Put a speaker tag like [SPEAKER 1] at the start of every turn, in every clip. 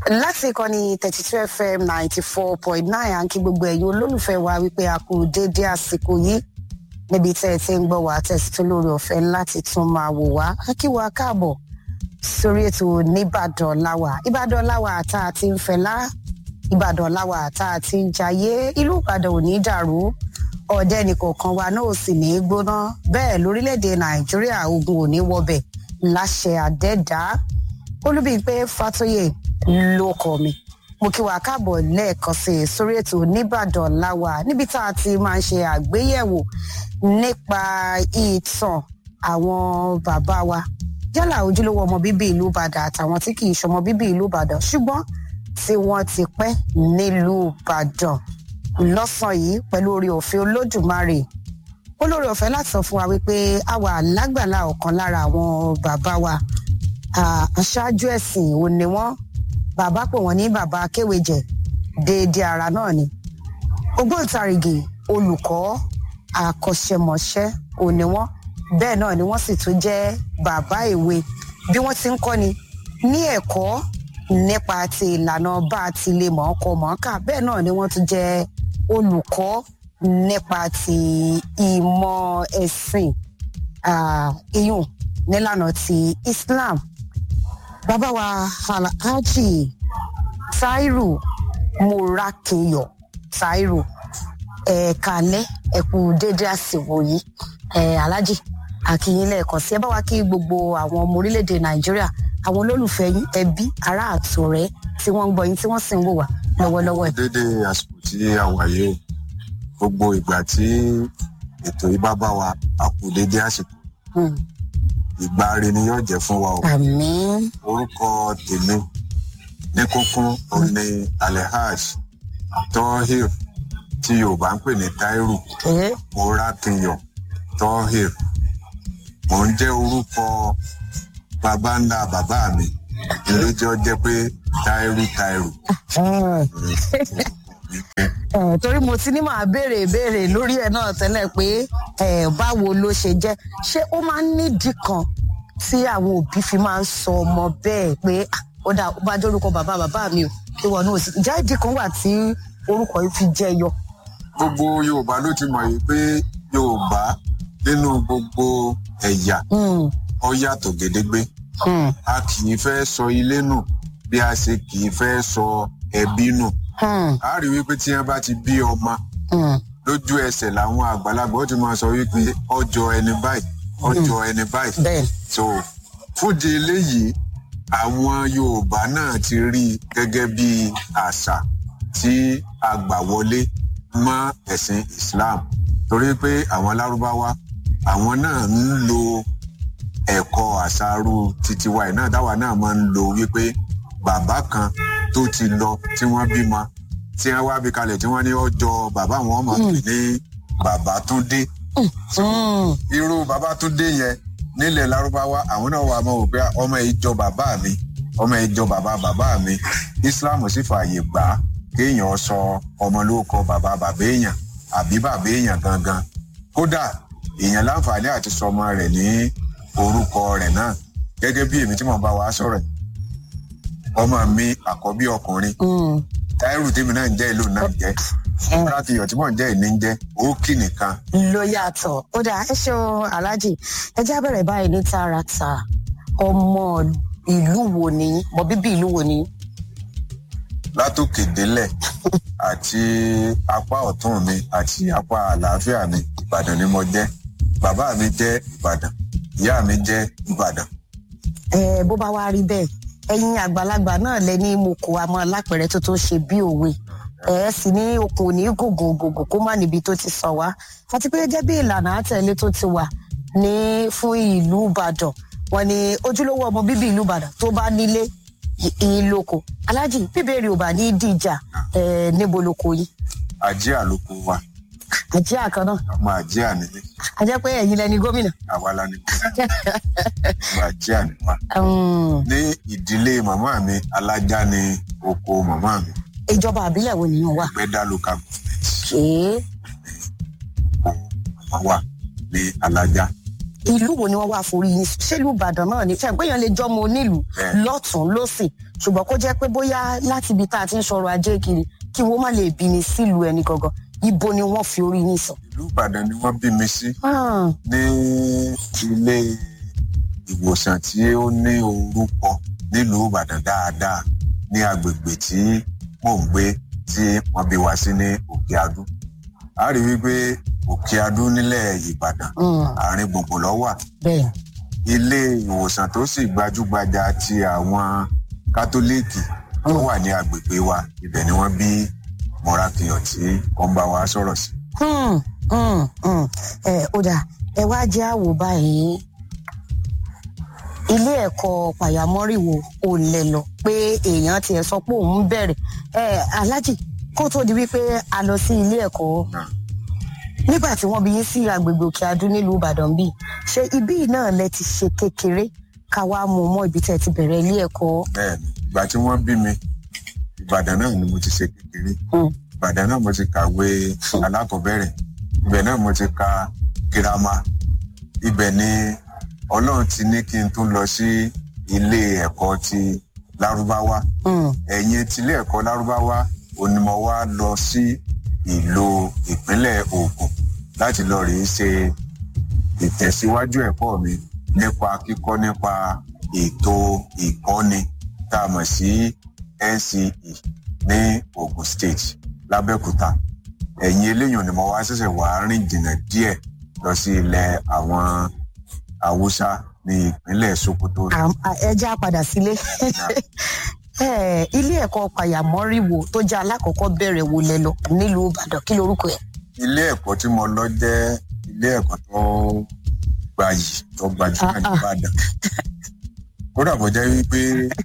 [SPEAKER 1] láti ìkànnì thirty two fm ninety four point nine à ń kí gbogbo ẹ̀yin olólùfẹ́ wa wípé a kú déédéé àsìkò yìí níbi tẹ́ ẹ ti ń gbọ́ wá tẹ̀sí tó lórí ọ̀fẹ́ láti tún máa wò wá á kí wa káàbọ̀ sórí ètò nìbàdàn láwà ìbàdàn láwà tá a ti ń fẹlá ìbàdàn láwà tá a ti ń jayé ìlú ìbàdàn ò ní dàrú ọ̀dẹ́ nìkọ̀ọ̀kan wa náà ò sì ní í gbóná bẹ́ẹ̀ lórílẹ̀‐èdè nàìjíríà ogun ò ní wọbẹ̀ láṣẹ àdẹ́dá olúbíyìnpé fàtóyè ló kọ mi mo kí wa káàbọ̀ lẹ́ẹ̀kan sí i sórí ètò nìbàdàn láwà níbi tá a ti máa ń ṣe àgbéyẹ̀wò nípa ìtàn àwọn bàbá wa yálà ojúlówó ọmọ bíbí ìlú ìbàdàn àtàwọn tí kì í ṣọmọ bíbí ìlú ìbàdàn ṣùgbọ́n tí wọ́n ti pẹ́ nílùú ìbàdàn lọ́sàn yìí pẹ̀lú orí òfin olódùmarè olórí ọ̀fẹ́ láti sọ fún wa wípé a wà lágbàlá ọ̀kan lára àwọn bàbá wa aṣáájú ẹ̀sìn ò ní wọ́n bàbá pè wọ́n ní bàbá akéwèjẹ déédéé ara náà ni ògbóǹtarìgì olùkọ́ àkọ́ṣẹmọṣẹ́ ò ní wọ́n bẹ́ẹ̀ náà ni wọ́n sì tún jẹ́ bàbá èwe bí wọ́n ti ń kọ́ni ní ẹ̀kọ́ nípa ti ìlànà bá a ti lè mọ̀ ọ́ kọ mọ̀ ọ́ kà bẹ́ẹ̀ náà ni wọ́n tún jẹ́ olùkọ́ nípa ti ìmọ̀ ẹ̀sìn iyùn nílànà ti islam bàbá wa alhaji tairu morakinyọ tairu ẹ̀ẹ̀kalẹ́ ẹ̀kú déédé àsìwò yìí alhaji akínyìn lẹ́ẹ̀kan sí ẹ bá wa kí gbogbo àwọn ọmọ orílẹ̀-èdè nàìjíríà àwọn olólùfẹ́ yín ẹbí ará àtọ̀rẹ́ tí wọ́n ń gbọ́ yín tí wọ́n sì ń wò wá lọ́wọ́lọ́wọ́ ẹ̀.
[SPEAKER 2] dédé àsìkò tí a wà yìí o gbogbo ìgbà tí ètò yìí bá bá wa a kú dédé àsìkò ìgbà rẹ ni yóò jẹ fún wa o.
[SPEAKER 1] àmín.
[SPEAKER 2] orúkọ tèmi ní kúnkún òun ni alehaj tohir tí yorùbá ń pè ní tairu morakinyọ tohir mò ń jẹ́ orúkọ bàbá ńlá bàbá mi lójó jẹ́ pé tairu tairu.
[SPEAKER 1] torí mo ti ní màá béèrè ìbéèrè lórí ẹ náà tẹ́lẹ̀ pé báwo ló ṣe jẹ́ ṣé ó máa ń nídìí kan tí àwọn òbí fi máa ń sọ ọmọ bẹ́ẹ̀ pé ó dà ó bá jẹ́ orúkọ bàbá bàbá mi ò tí wọn náà sì ìjà ìdí kan wà tí orúkọ yìí fi jẹ́ yọ.
[SPEAKER 2] gbogbo yorùbá ló ti mọ̀ yìí pé yorùbá nínú gbogbo ẹ̀yà ọ yàtọ̀ gédégbé a kì í fẹ́ sọ ilé nù bí a ṣe kì í fẹ́ sọ ẹbí nù a rí wípé tí wọn bá ti bí ọmọ lójú ẹsẹ̀ làwọn àgbàlagbà ó ti máa sọ wípé ọjọ́ ẹni báyìí ọjọ́ ẹni báyìí so fúdi eléyìí àwọn yorùbá náà ti rí i gẹ́gẹ́ bí àṣà tí a gbà wọlé mọ́ ẹ̀sìn islam torí pé àwọn lárúbáwá àwọn náà ń lo ẹ̀kọ́ àṣàrú titiwa ẹ̀ náà dáwà náà máa ń lo wípé bàbá kan tó ti lọ tí wọ́n bímọ tí wọ́n wá bí kalẹ̀ tí wọ́n ní ọjọ́ bàbá wọn máa pè ní bàbá túndé. irú bàbá túndé yẹn nílẹ̀ lárúbáwá àwọn náà wà mọ́ wò pé ọmọ yìí jọ bàbá mi ọmọ yìí jọ bàbá bàbá mi islam sì fààyè gbà á kéèyàn sọ ọmọ lórúkọ bàbá bàbá èèyàn àbí bàbá èèyàn gangan kódà èèyàn láǹfààní àti sọmọ rẹ̀ ní orúkọ rẹ̀ náà gẹ́gẹ́ bí èmi tí mo bá wa sọ̀rọ̀ ọmọ mi àkọ́bí ọkùnrin táírù tèmi náà ń jẹ́ ìlú náà jẹ́ láti iyọ̀ tí mò ń jẹ́ ìní ń jẹ́ òkì nìkan.
[SPEAKER 1] ló yàtọ̀ ó dà ẹ ṣeun aláàjì ẹ já bẹ̀rẹ̀ báyìí ní tààràtà ọmọ ìlú wo ni mọ bíbí ìlú wo ni.
[SPEAKER 2] látòkè délẹ̀ àti apá ọ̀tún mi àti apá àlàáfíà mi ìbàdàn ni mo jẹ́ bàbá mi jẹ́ ìbàdàn ìyá mi jẹ́ ìbàdàn.
[SPEAKER 1] ẹ bó bá wá rí bẹ́ẹ̀ ẹ̀yin àgbàlagbà náà lẹ ní mo kó àmọ́ lápẹ̀rẹ̀ tó tó ṣe bí òwe ẹ sì ní okùn òní gògùn gògùn kó má níbi tó ti sọ wá àti pé gẹ́gẹ́ bí ìlànà àtẹ̀lé tó ti wà ní fún ìlú ìbàdàn wọn ni ojúlówó ọmọ bíbí ìlú ìbàdàn tó bá nílé ìlóko alájì bíbélì ò bá ní dìjà níbo lóko yìí.
[SPEAKER 2] àjẹ́ àlòkù wa.
[SPEAKER 1] àjẹ́ àkànnà.
[SPEAKER 2] ọmọ àjẹ́ àníní.
[SPEAKER 1] a jẹ́ pé ẹ̀yin lẹni gómìnà.
[SPEAKER 2] àwa la ni gómìnà. ọmọ àjẹ́ àníwá. ní ìdílé màmá mi alájà ni oko màmá mi.
[SPEAKER 1] ìjọba àbílẹ̀ wo nìyẹn wà.
[SPEAKER 2] gbẹ́dá local government.
[SPEAKER 1] ṣé.
[SPEAKER 2] màmá wa ní alájà.
[SPEAKER 1] ìlú wo ni wọ́n wá forí yín ṣé ìlú ìbàdàn náà ni fẹ́ẹ̀ péyàn lè jọmọ onílùú
[SPEAKER 2] Bẹ́ẹ̀.
[SPEAKER 1] lọ́tún lọ́sì ṣùgbọ́n kó jẹ́ pé bóyá láti ibi tá a ti ń sọ̀rọ̀ ajé kiri kí wọ́n má lè bí ni sílùú ẹni gangan ibo ni wọ́n fi orí yín sọ.
[SPEAKER 2] ìlú ìbàdàn ni wọ́n bí mi sí
[SPEAKER 1] Ah,
[SPEAKER 2] ní ilé ìwòsàn tí ó ní orúkọ nílùú ìbàdàn dáadáa ní agbègbè tí mò ń gbé tí wọ́n bí wa sí ní òkè adú a rí wípé òkè adú nílẹ̀ ìbàdàn
[SPEAKER 1] mm,
[SPEAKER 2] àárín gbùngbùn ló wà
[SPEAKER 1] bẹ́ẹ̀
[SPEAKER 2] ilé ìwòsàn tó sì gbajúgbajà ti àwọn kátólíìkì tó wà ní agbègbè wa ibẹ̀ ni wọ́n bí mọ́rákìyàn tí wọ́n bá wa sọ̀rọ̀ sí.
[SPEAKER 1] Hmm, hmm, hmm. ẹ ó dà ẹ wá jẹ́ àwò báyìí ilé ẹ̀kọ́ pàyàmọ́rìwò ò lẹ̀ lọ pé èèyàn tiẹ̀ sọ pé òun bẹ̀rẹ̀ ẹ alájì kó tó di wípé a lọ sí ilé ẹ̀kọ́
[SPEAKER 2] Náà.
[SPEAKER 1] nígbà tí wọ́n bí yín sí agbègbè òkè adú nílùú ìbàdàn bíi ṣé ibí yìí náà lẹ ti ṣe kékeré ká wá mú mọ́ ibi tẹ́ ti bẹ̀rẹ̀ ilé ẹ̀kọ́.
[SPEAKER 2] bẹ́ẹ̀ni ìgbà tí wọ́n bí mi ìbàdàn náà ni mo ti ṣe kékeré
[SPEAKER 1] Hmm.
[SPEAKER 2] ìbàdàn náà mo ti kàwé alákọ̀ọ́bẹ̀rẹ̀ ibẹ̀ náà mo ti ka girama ibẹ̀ ni ọlọ́run ti ní kí n tún lọ sí ilé ẹ̀kọ́ ti lárúbáwá
[SPEAKER 1] Hmm,
[SPEAKER 2] ẹ̀yìn tilé ẹ̀kọ́ lárúbáwá òní mo wá lọ sí ìlú ìpínlẹ̀ Ògùn láti lọ rèé ṣe ìtẹ̀síwájú ẹ̀kọ́ mi nípa kíkọ́ nípa ètò ìkọ́ni tá a mọ̀ sí NCE ní Ògùn State lábẹ́òkúta ẹ̀yìn eléyàn ni mo wá ṣẹ̀ṣẹ̀ wá rìn jìnnà díẹ̀ lọ sí ilẹ̀ àwọn haúsá ní ìpínlẹ̀ Sokoto
[SPEAKER 1] àm- à- ẹ já padà sílé Eh, ilé ẹ̀kọ́ pàyàmọ́rìwò tó jẹ́ alákọ̀ọ́kọ́ bẹ̀rẹ̀ wò lẹ lọ nílùú ìbàdàn kí lorúkọ ẹ̀.
[SPEAKER 2] ilé ẹ̀kọ́ tí mo lọ jẹ́ ilé ẹ̀kọ́ tó gbayì tó gbajúmọ̀
[SPEAKER 1] Ah, ah.
[SPEAKER 2] nìbàdàn kódà bó jẹ́ wípé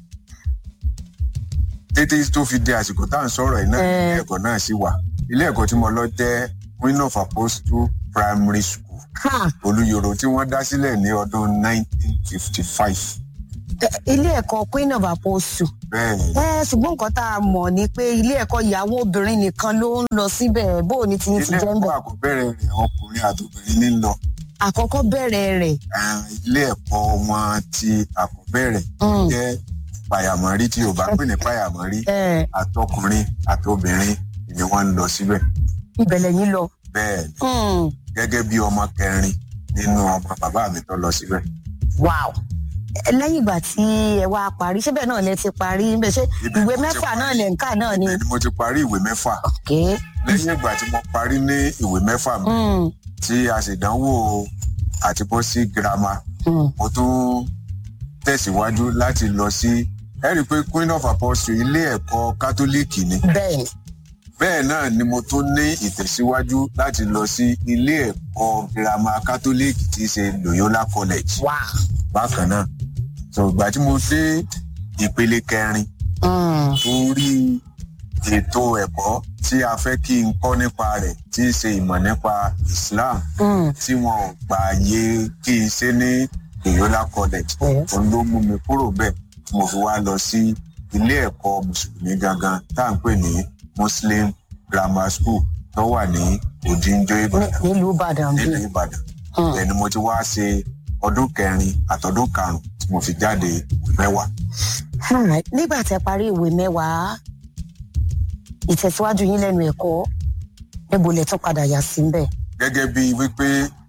[SPEAKER 2] tètè tó fi di àsìkò tá à ń sọ̀rọ̀ yìí náà
[SPEAKER 1] Eh.
[SPEAKER 2] ilé ẹ̀kọ́ náà sì wà ilé ẹ̀kọ́ tí mo lọ jẹ́ Queen of Apostle Primary School
[SPEAKER 1] Ha!
[SPEAKER 2] olùyòrò tí wọ́n dá sílẹ̀ ní ọdún 1955
[SPEAKER 1] Eh, ilé ẹ̀kọ́ queen of apostle.
[SPEAKER 2] bẹ́ẹ̀ ni
[SPEAKER 1] ẹ ṣùgbọ́n nǹkan tá a mọ̀ ni pé ilé ẹ̀kọ́ ìyàwó obìnrin nìkan ló ń lọ síbẹ̀ bó o ní ti ní ti
[SPEAKER 2] ilé
[SPEAKER 1] jẹ́ ń
[SPEAKER 2] ẹ̀kọ́
[SPEAKER 1] bẹ̀.
[SPEAKER 2] àkọ́bẹ̀rẹ̀ rẹ̀ ọkùnrin àtòbìnrin ní lọ
[SPEAKER 1] àkọ́kọ́ bẹ̀rẹ̀ rẹ̀
[SPEAKER 2] Eh, ilé ẹ̀kọ́ wọn ti àkọ́bẹ̀rẹ̀
[SPEAKER 1] Mm.
[SPEAKER 2] jẹ́ pàyàmọ́rí tí yorùbá pè ní pàyàmọ́rí
[SPEAKER 1] eh,
[SPEAKER 2] àtọkùnrin àtobìnrin ni wọ́n ń lọ síbẹ̀
[SPEAKER 1] ibẹ̀ lẹ́yìn lọ.
[SPEAKER 2] bẹ́ẹ̀ ni
[SPEAKER 1] Hmm,
[SPEAKER 2] gẹ́gẹ́ bí ọmọ kẹrin nínú ọmọ bàbá mi tó lọ síbẹ̀
[SPEAKER 1] wow Eh, lẹ́yìn ìgbà tí ẹ wá parí ṣé bẹ́ẹ̀ náà lẹ ti parí ń bẹ̀ ṣé
[SPEAKER 2] Ibẹ̀
[SPEAKER 1] ìwé
[SPEAKER 2] mo ti
[SPEAKER 1] mẹ́fà
[SPEAKER 2] parí.
[SPEAKER 1] náà lẹ̀ ń kà náà ni.
[SPEAKER 2] bẹ́ẹ̀ ni mo ti parí ìwé mẹ́fà
[SPEAKER 1] Okay.
[SPEAKER 2] lẹ́yìn ìgbà tí mo parí ní ìwé mẹ́fà mi
[SPEAKER 1] Hmm,
[SPEAKER 2] tí a sì dánwò àti bọ́ sí girama
[SPEAKER 1] hmm.
[SPEAKER 2] mo tún tẹ̀síwájú láti lọ sí ẹ rí i pé Queen of Apostles ilé ẹ̀kọ́ kátólíìkì ni
[SPEAKER 1] bẹ́ẹ̀ ni.
[SPEAKER 2] bẹ́ẹ̀ náà ni mo tún ní ìtẹ̀síwájú láti lọ sí ilé ẹ̀kọ́ girama kátólíìkì tí í ṣe Loyola College
[SPEAKER 1] wow.
[SPEAKER 2] bákan náà so ìgbà tí mo dé ìpele kẹrin
[SPEAKER 1] Hmm,
[SPEAKER 2] torí ètò ẹ̀kọ́ tí a fẹ́ kí n kọ́ nípa rẹ̀ tí í ṣe ìmọ̀ nípa Islam
[SPEAKER 1] hmm.
[SPEAKER 2] tí wọn ò gbààyè kí n ṣe ní Loyola College
[SPEAKER 1] Yes.
[SPEAKER 2] òun ló mú mi kúrò bẹ́ẹ̀ tí mo fi wá lọ sí ilé ẹ̀kọ́ mùsùlùmí gangan tá à ń pè ní Muslim Grammar School tó wà ní Òdìnjọ
[SPEAKER 1] Ní-
[SPEAKER 2] Ìbàdàn
[SPEAKER 1] nílùú ìbàdàn
[SPEAKER 2] nílùú
[SPEAKER 1] bíi.
[SPEAKER 2] Ìbàdàn
[SPEAKER 1] Hmm.
[SPEAKER 2] ẹni mo ti wá ṣe ọdún kẹrin àtọdún karùnún tí mo fi jáde ìwé mẹ́wàá
[SPEAKER 1] Alright. nígbà tẹ parí ìwé mẹ́wàá ìtẹ̀síwájú yín lẹ́nu ẹ̀kọ́ níbo lẹ tún padà yà sí bẹ́ẹ̀.
[SPEAKER 2] gẹ́gẹ́ bíi wípé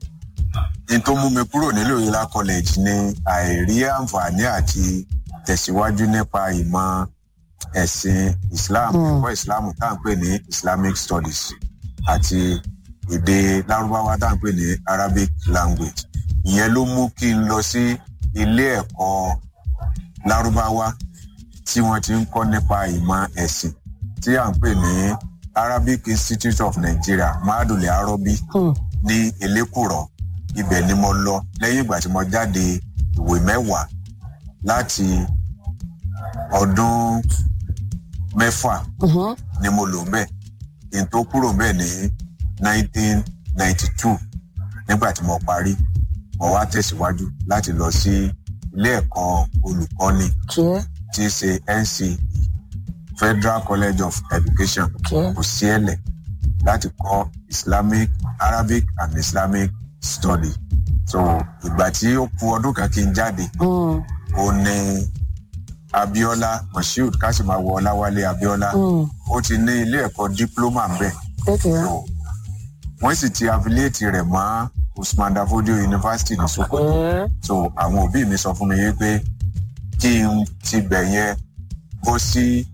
[SPEAKER 2] n tó mú mi kúrò ní Loyola College ni àìrí àǹfààní àti tẹ̀síwájú nípa ìmọ̀ ẹ̀sìn Islam
[SPEAKER 1] Hmm.
[SPEAKER 2] ẹ̀kọ́ Islam tá à ń pè ní Islamic Studies àti èdè Lárúbáwá tá à ń pè ní Arabic language ìyẹn ló mú kí n lọ sí ilé ẹ̀kọ́ Lárúbáwá tí wọ́n ti ń kọ́ nípa ìmọ̀ ẹ̀sìn tí à ń pè ní Arabic Institute of Nigeria Mahadule Arobi
[SPEAKER 1] Hmm.
[SPEAKER 2] ní elékùrọ ibẹ̀ ni mo lọ lẹ́yìn ìgbà tí mo jáde ìwé mẹ́wàá láti ọdún mẹ́fà
[SPEAKER 1] Mhm.
[SPEAKER 2] ni mo lò ńbẹ̀ kí n tó kúrò ńbẹ̀ ní 1992 nígbà tí mo parí mo wá tẹ̀síwájú láti lọ sí ilé ẹ̀kọ́ olùkọ́ni
[SPEAKER 1] Okay.
[SPEAKER 2] tí í ṣe NCE Federal College of Education
[SPEAKER 1] Okay.
[SPEAKER 2] kò sí ẹ̀lẹ̀ láti kọ́ Islamic Arabic and Islamic study so ìgbà tí ó ku ọdún kan kí n jáde
[SPEAKER 1] Mm,
[SPEAKER 2] ó ní abiola moshood kásìmáwò ọláwálé abiola
[SPEAKER 1] mm,
[SPEAKER 2] ó ti ní ilé ẹ̀kọ́ dípúlọ́mà ń bẹ̀
[SPEAKER 1] okay.
[SPEAKER 2] so wọ́n sì ti affiliate rẹ̀ mọ́ usman dafodio university ní sokoto
[SPEAKER 1] Mm,
[SPEAKER 2] so àwọn òbí mi sọ fún mi wípé kí n ti bẹ̀ yẹn bọ́ sí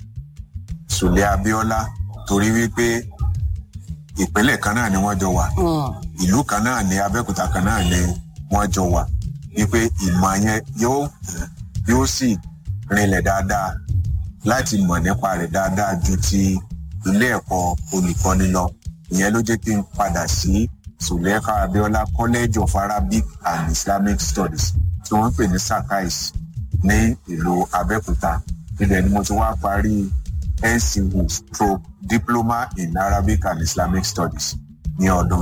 [SPEAKER 2] sùlẹ̀ abiola torí wípé ìpínlẹ̀ kan náà ni wọ́n jọ wà
[SPEAKER 1] mm,
[SPEAKER 2] ìlú kan náà ní abẹ́òkúta kan náà ni wọ́n jọ wà wípé ìmọ̀ yẹn yóò yóò sì rinlẹ̀ dáadáa láti mọ̀ nípa rẹ̀ dáadáa ju ti ilé ẹ̀kọ́ olùkọ́ni lọ ìyẹn ló jẹ́ kí n padà sí suleka abiola college of arabic and islamic studies tí wọ́n ń pè ní sakais ní ìlú abẹ́òkúta ibẹ̀ ni mo ti wá parí ncu stroke diploma in arabic and islamic studies ní ọdún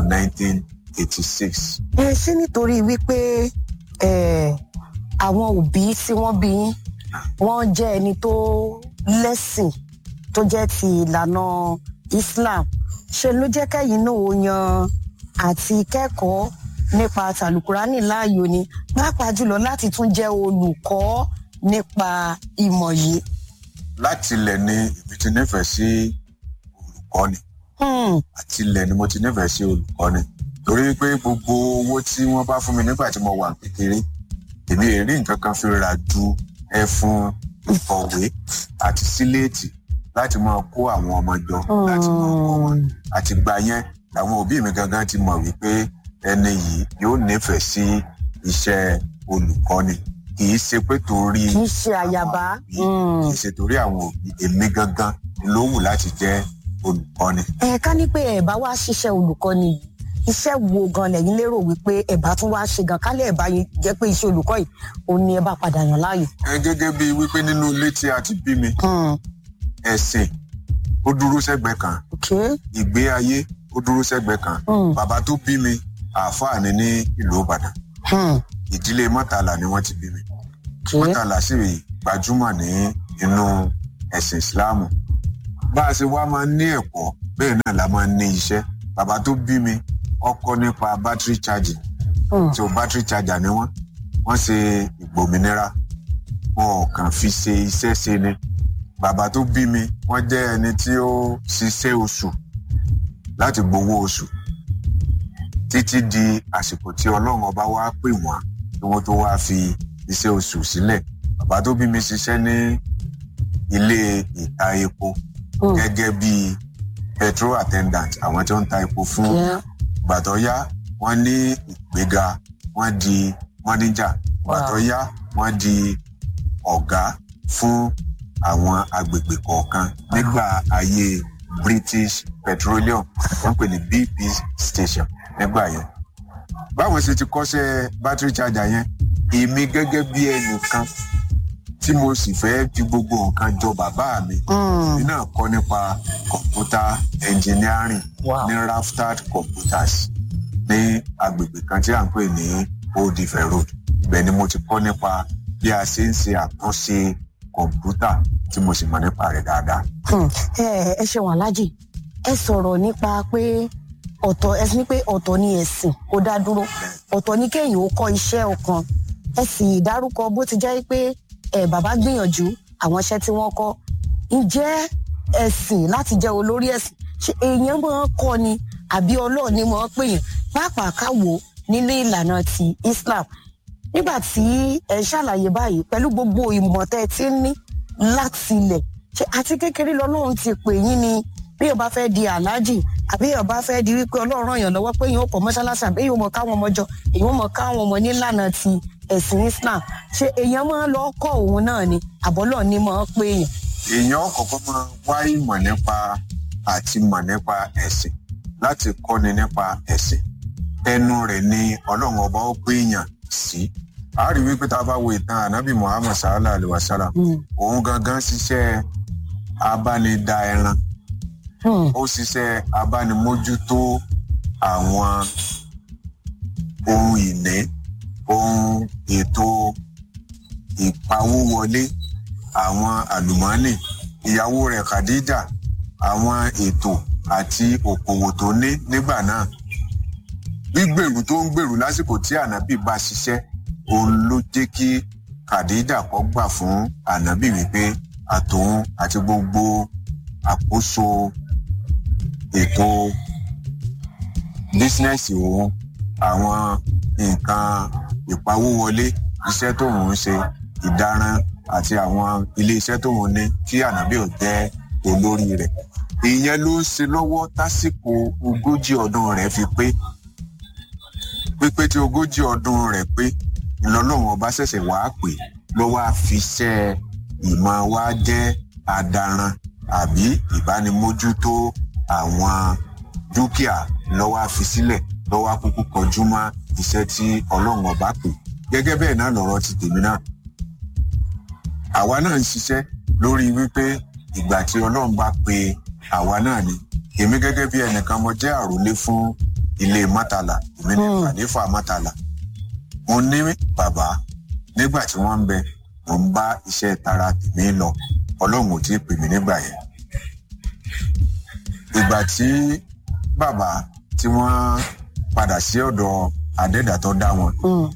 [SPEAKER 2] 1986.
[SPEAKER 1] ẹ ṣé nítorí wípé ẹ, àwọn òbí tí wọ́n bí yín wọ́n jẹ́ ẹni tó lẹ́sìn tó jẹ́ ti ìlànà islam ṣe ló jẹ́ kẹ́yìn náà ó yan àti kẹ́kọ̀ọ́ nípa tàlùkùránì láàyò ni pàápàá jùlọ láti tún jẹ́ olùkọ́ nípa ìmọ̀ yìí.
[SPEAKER 2] láti ilẹ̀ ni èmi ti nífẹ̀ẹ́ sí olùkọ́ni
[SPEAKER 1] Hmm,
[SPEAKER 2] àti ilẹ̀ ni mo ti nífẹ̀ẹ́ sí olùkọ́ni torí pé gbogbo owó tí wọ́n bá fún mi nígbà tí mo wà kékeré èmi èrí nǹkan kan fi ra ju ẹfun ìkọ̀wé àti síléètì láti máa kó àwọn ọmọ jọ láti máa kọ́ wọn àti gbà yẹn àwọn òbí mi gangan ti mọ̀ wípé ẹni yìí yóò nífẹ̀ẹ́ sí iṣẹ́ olùkọ́ni kì í ṣe pé torí
[SPEAKER 1] kì í ṣe àyàbá.
[SPEAKER 2] àwọn òbí,
[SPEAKER 1] Hmm.
[SPEAKER 2] kì í ṣe torí àwọn òbí èmi gangan ló wù láti jẹ́ olùkọ́ni.
[SPEAKER 1] ẹ ká ní pé ẹ bá wá ṣiṣẹ́ olùkọ́ni yìí iṣẹ́ wo gan lẹ́yìn lérò wípé ẹ bá tún wá ṣe gan kálẹ̀ ẹ bá yín jẹ́ pé iṣẹ́ olùkọ́ yìí òun ni ẹ bá padà yàn láàyò.
[SPEAKER 2] ẹ gẹ́gẹ́ bíi wípé nínú ilé tí a ti bí mi
[SPEAKER 1] Hmm,
[SPEAKER 2] ẹ̀sìn ó dúró sẹ́gbẹ̀ẹ́ kan
[SPEAKER 1] okay.
[SPEAKER 2] ìgbé ayé ó dúró sẹ́gbẹ̀ẹ́ kan
[SPEAKER 1] Hmm,
[SPEAKER 2] bàbá tó bí mi àáfàá ni ní ìlú ìbàdàn
[SPEAKER 1] hmm,
[SPEAKER 2] ìdílé mọ́tàlá ni wọ́n ti bí mi
[SPEAKER 1] okay.
[SPEAKER 2] mọ́tàlá sì gbajúmọ̀ ní inú ẹ̀sìn ìsìláàmù bá a ṣe wá máa ń ní ẹ̀kọ́ bẹ́ẹ̀ náà la máa ń ní iṣẹ́ bàbá tó bí mi ọkọ nípa battery charging
[SPEAKER 1] Hmm,
[SPEAKER 2] tí o battery charger ni wọ́n wọ́n ṣe ìgbòmìnira wọn ò kàn fi ṣe iṣẹ́ ṣe ni bàbá tó bí mi wọ́n jẹ́ ẹni tí ó ṣiṣẹ́ oṣù láti gbowó oṣù títí di àsìkò tí ọlọ́run ọba wá pè wọ́n kí wọ́n tó wá fi iṣẹ́ oṣù sílẹ̀ bàbá tó bí mi ṣiṣẹ́ ní ilé ìta epo
[SPEAKER 1] hmm,
[SPEAKER 2] gẹ́gẹ́ bí petrol attendant àwọn tí ó ń ta epo fún
[SPEAKER 1] yeah.
[SPEAKER 2] gbàtọ́ yá wọ́n ní ìgbéga wọ́n di mọ́níjà gbàtọ́ yá wọ́n di ọ̀gá fún àwọn agbègbè kọ̀ọ̀kan nígbà ayé british petroleum wọ́n pè ní bp station nígbà yẹn. báwọn ṣe ti kọ́ṣẹ́ battery charger yẹn èmi gẹ́gẹ́ bí ẹnìkan tí mo sì fẹ́ fi gbogbo nǹkan jọ bàbá mi
[SPEAKER 1] Hmm,
[SPEAKER 2] èmi náà kọ́ nípa computer engineering
[SPEAKER 1] wow.
[SPEAKER 2] ní raftad computers ní agbègbè kan tí à ń pè ní old ife road ibẹ̀ ni mo ti kọ́ nípa bí a ṣe ń ṣe àtúnṣe kọ̀ǹpútà tí mo sì mọ̀ nípa rẹ̀ dáadáa.
[SPEAKER 1] Hmm, ẹ ẹ ṣeun aláàjì ẹ sọ̀rọ̀ nípa pé ọ̀tọ̀ ẹ ní pé ọ̀tọ̀ ni ẹ̀sìn kó dá dúró ọ̀tọ̀ ni kéèyàn ó kọ́ iṣẹ́ ọ̀kan ẹ sì dárúkọ bó ti jẹ́ pé ẹ bàbá gbìyànjú àwọn iṣẹ́ tí wọ́n kọ́ ǹjẹ́ ẹ̀sìn láti jẹ́ olórí ẹ̀sìn ṣe èèyàn máa ń kọ́ ni àbí ọlọ́ọ̀ ni máa ń pèèyàn pàápàá káwo nílé ìlànà ti Islam nígbà tí ẹ ṣàlàyé báyìí pẹ̀lú gbogbo ìmọ̀ tẹ́ ẹ ti ń ní láti ilẹ̀ ṣe àti kékeré lọ́lọ́run ti pè yín ni bí o bá fẹ́ di aláàjì àbí o bá fẹ́ di wípé ọlọ́run ràn yàn lọ́wọ́ pé yín ó kọ́ mọ́ṣáláṣí àbí yóò mọ káwọn ọmọ jọ èyí ó mọ káwọn ọmọ nílànà ti ẹ̀sìn Islam ṣe èèyàn máa ń lọ kọ́ òun náà ni àbọ́lọ̀ ni máa ń pè èèyàn.
[SPEAKER 2] èèyàn kọ̀ọ̀kan máa wá ìmọ̀ nípa àti mọ̀ nípa ẹ̀sìn láti kọ́ni nípa ẹ̀sìn ẹnu rẹ̀ ni ọlọ́run ọba ó pé èèyàn sí a rí wípé tá a bá wo ìtàn ànábì muhammad sallallahu alayhi wa sallam
[SPEAKER 1] Hmm,
[SPEAKER 2] òun gangan ṣiṣẹ́ abánidá ẹran
[SPEAKER 1] hmm,
[SPEAKER 2] ó ṣiṣẹ́ abánimójútó àwọn ohun ìní ohun ètò ìpawówọlé àwọn àlùmọ́ọ́nì ìyàwó rẹ̀ khadija àwọn ètò àti òkòwò tó ní nígbà náà gbígbèrú tó ń gbèrú lásìkò tí ànábì bá ṣiṣẹ́ òun ló jẹ́ kí kàdíjà kọ́ gbà fún ànábì wípé àtòun àti gbogbo àkóso ètò bísínẹ́sì òun àwọn nǹkan ìpawówọlé iṣẹ́ tóun ń ṣe ìdarán àti àwọn iléeṣẹ́ tóun ní kí ànábì ò jẹ́ olórí rẹ̀ ìyẹn ló ń ṣe lọ́wọ́ tásìkò ogójì ọdún rẹ̀ fi pé pípé tí ogójì ọdún rẹ̀ pé ìlọ́lọ́run ọba ṣẹ̀ṣẹ̀ wàá pè ló wáá fiṣẹ́ ìmọ̀ wa jẹ́ adaran àbí ìbánimójútó àwọn dúkìá lọ́wọ́ fi sílẹ̀ lọ́wọ́ kúkú kọjú mọ́ iṣẹ́ tí ọlọ́run ọba pè gẹ́gẹ́ bẹ́ẹ̀ náà lọ̀rọ̀ ti tèmi náà àwa náà ń ṣiṣẹ́ lórí wípé ìgbà tí ọlọ́run bá pe àwa náà ni èmi gẹ́gẹ́ bí ẹnìkan mo jẹ́ àròlé fún ilé mọ́tàlá èmi ní àléfà mọ́tàlá mo ní bàbá nígbà tí wọ́n ń bẹ mo ń bá iṣẹ́ tara tèmi lọ ọlọ́run ò tí ì pè mí nígbà yẹn ìgbà tí bàbá tí wọ́n padà sí ọ̀dọ̀ adẹ́dà tó dá wọn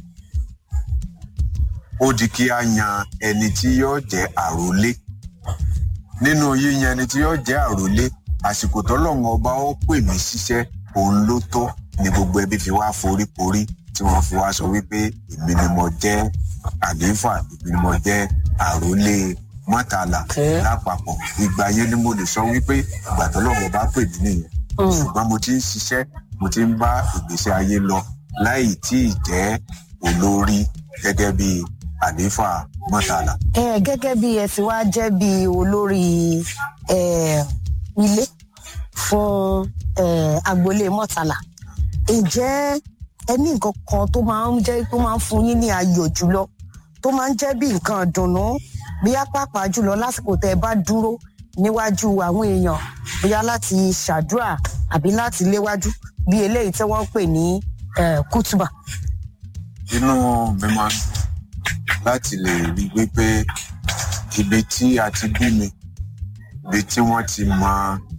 [SPEAKER 2] ó di kí a yan ẹni tí yóò jẹ́ àròlé nínú yíyan ẹni tí yóò jẹ́ àròlé àsìkò tọ́lọ́run ọba ó pè mí ṣiṣẹ́ òun ló tọ́ ni gbogbo ẹbí fi wá foríkorí tí wọ́n fi wá sọ wípé èmi ni mo jẹ́ àlééfà èmi ni mo jẹ́ àròlé mọ́tàlá lápapọ̀ ìgbà yẹn ni mo lè sọ wípé ìgbà tọ́lọ́run ọba pè mí nìyẹn ṣùgbọ́n mo ti ń ṣiṣẹ́ mo ti ń bá ìgbésí ayé lọ láì tí ì jẹ́ olórí gẹ́gẹ́ bí àlééfà mọ́tàlá.
[SPEAKER 1] ẹ gẹ́gẹ́ bí ẹ ti wá jẹ́ bí olórí ilé fún agboolé mọ́tàlá ǹjẹ́ ẹ ní nǹkan kan tó máa ń jẹ́ tó máa ń fún yín ní ayọ̀ jùlọ tó máa ń jẹ́ bí nǹkan dùnnú bí apápá jùlọ lásìkò tẹ́ ẹ bá dúró níwájú àwọn èèyàn bóyá láti ṣàdúrà àbí láti léwájú bí eléyìí tí wọ́n ń pè ní kútùbà.
[SPEAKER 2] inú mi máa ń dùn láti lè rí wípé ibi tí a ti bí mi ibi tí wọ́n ti mọ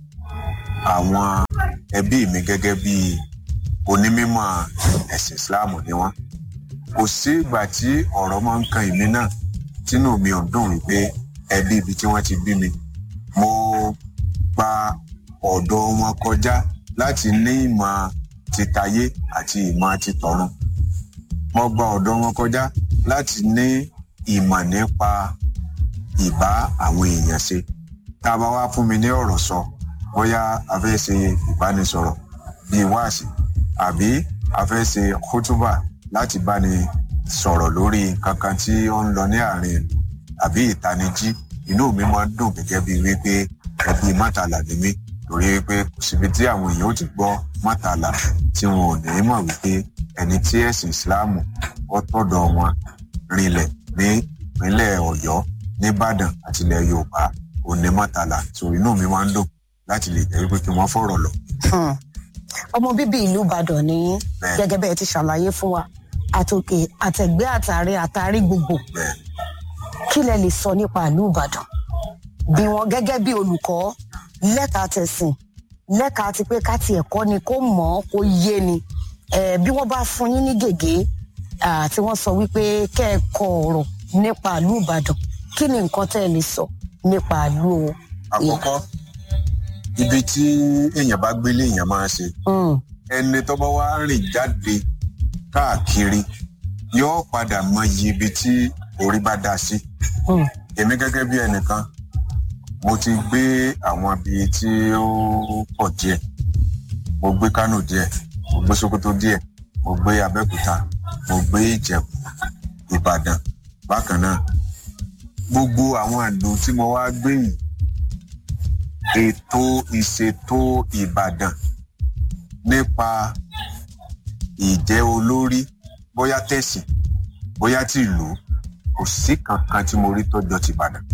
[SPEAKER 2] àwọn ẹbí mi gẹ́gẹ́ bí onímọ̀ ẹ̀sìn islam ni wọ́n kò sí ìgbà tí ọ̀rọ̀ máa ń kan èmi náà tínú mi ò dùn wípé ẹbí ibi tí wọ́n ti bí mi mo gba ọ̀dọ̀ wọn kọjá láti ní ìmọ̀ titayé àti ìmọ̀ titọ̀run mo gba ọ̀dọ̀ wọn kọjá láti ní ìmọ̀ nípa ìbá àwọn èèyàn ṣe tá a bá wá fún mi ní ọ̀rọ̀ sọ bóyá a fẹ́ ṣe ìbánisọ̀rọ̀ bíi wáàsí àbí a fẹ́ ṣe kútúbà láti báni sọ̀rọ̀ lórí kankan tí ó ń lọ ní àárín ìlú àbí ìtanijí inú mi máa ń dùn gẹ́gẹ́ bíi wípé ẹbí mọ́tàlá ni mí torí wípé kò síbi tí àwọn èèyàn ó ti gbọ́ mọ́tàlá tí wọn ò ní mọ̀ wípé ẹni tí ẹ̀sìn ìsìláàmù ó tọ̀dọ̀ wọn rinlẹ̀ ní ìpínlẹ̀ ọ̀yọ́ nìbàdàn àti ilẹ̀ yorùbá òní mọ́tàlá so inú mi máa ń dùn láti lè jẹ́ wípé kí wọ́n fọ̀rọ̀ lọ.
[SPEAKER 1] ọmọ bíbí ìlú ìbàdàn ní gẹ́gẹ́ bẹ́ẹ̀ ti ṣàlàyé fún wa àtòkè àtẹ̀gbẹ́ àtàrí àtàrí gbogbo kí lẹ lè sọ nípa ìlú ìbàdàn bí wọn gẹ́gẹ́ bí olùkọ́ lẹ́ka tẹ̀sìn lẹ́ka ti pé ká tiẹ̀ kọ́ ni kó mọ̀ ọ́ kó yé ni bí wọ́n bá fún yín ní gègé tí wọ́n sọ wípé kẹ́ ẹ kọ ọ̀rọ̀ nípa ìlú ìbàdàn kí ni nǹkan tẹ́ ẹ lè sọ nípa ìlú o.
[SPEAKER 2] àkọ́kọ́ ibi tí èèyàn bá gbélé èèyàn máa ṣe ẹni tó bá wá rìn jáde káàkiri yóò padà mọyì ibi tí orí bá dá sí. èmi gẹ́gẹ́ bí ẹnìkan mo ti gbé àwọn ibi tí ó pọ̀ díẹ̀ mo gbé kánò díẹ̀ mo gbé sokoto díẹ̀ mo gbé abẹ́òkúta mo gbé ìjẹ̀bú ìbàdàn bákan náà gbogbo àwọn àdó tí mo wá gbé yìí ètò ìṣètò ìbàdàn nípa ìjẹ́ olórí bóyá tẹ̀sìn bóyá tìlú kò sí kankan tí mo rí tọ́jọ́ ti ìbàdàn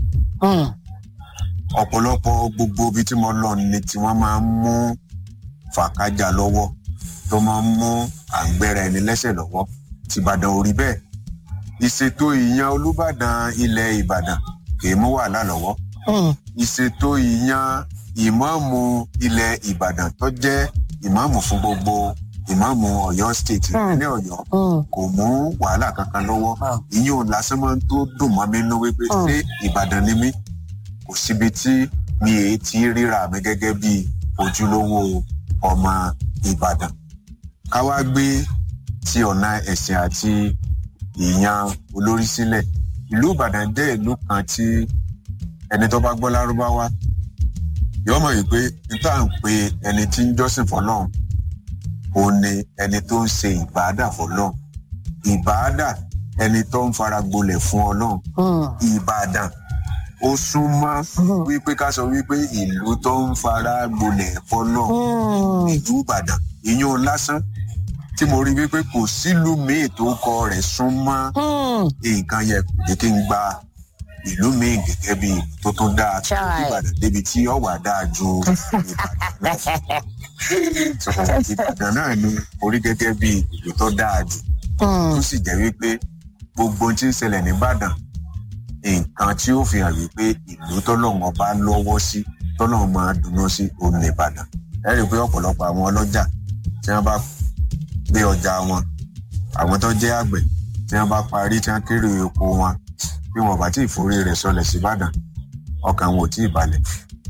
[SPEAKER 2] ọ̀pọ̀lọpọ̀ gbogbo ibi tí mo lọ ni tí wọ́n máa ń mú fàkájà lọ́wọ́ tó máa ń mú àgbẹ̀rẹ̀ ẹni lẹ́sẹ̀ lọ́wọ́ tìbàdàn ò rí bẹ́ẹ̀ ìṣètò ìyan olùbàdàn ilẹ̀ ìbàdàn kì í mú wàhálà lọ́wọ́ ìṣètò ìyan ìmáàmù ilẹ̀ ìbàdàn tó jẹ́ ìmáàmù fún gbogbo ìmáàmù ọ̀yọ́ state ìpínlẹ̀ ọ̀yọ́ kò mú wàhálà kankan lọ́wọ́ ìyẹn ò lásán máa ń tó dùn mọ́ mi nínú wípé ṣé ìbàdàn ni mí kò síbi tí mi èé ti ríra mi gẹ́gẹ́ bí ojúlówó ọmọ ìbàdàn ká wá gbé ti ọ̀nà ẹ̀sìn àti ìyan olórí sílẹ̀ ìlú ìbàdàn jẹ́ ìlú kan tí ẹni tó bá gbọ́ lárúbáwá yóò mọ̀ yìí pé níta ń pe ẹni tí ń jọ́sìn fọlọ́run òun ni ẹni tó ń ṣe ìbáàdà fọlọ́run ìbáàdà ẹni tó ń fara gbolẹ̀ fún ọlọ́run ìbàdàn ó súnmọ́ wípé ká sọ wípé ìlú tó ń fara gbolẹ̀ fọlọ́run ìlú ìbàdàn ìyún lásán tí mo rí wípé kò sílùú míì tó kọ rẹ̀ súnmọ́ nǹkan yẹ kò jẹ́ kí n gba ìlú míì gẹ́gẹ́ bí tó tún dáa tó ìbàdàn débi tí ọ̀wà dáa ju ìbàdàn lọ. ìbàdàn náà ni orí gẹ́gẹ́ bí ìlú tó dáa jù tó sì jẹ́ wípé gbogbo ohun tí ń ṣẹlẹ̀ nìbàdàn nǹkan tí ó fi hàn wípé ìlú tọ́lọ́wọ́n bá lọ́wọ́ sí tọ́lọ́wọ́n máa dùnú sí òun nìbàdàn ẹ rí i pé ọ̀pọ̀lọpọ̀ àwọn ọlọ́jà tí wọ́n bá gbé ọjà wọn àwọn tó jẹ́ àgbẹ̀ tí wọ́n bá parí tí wọ́n kéré oko wọn bí wọn bá tí ì forí rẹ̀ sọlẹ̀ síbàdàn ọkàn wọn ò tí ì balẹ̀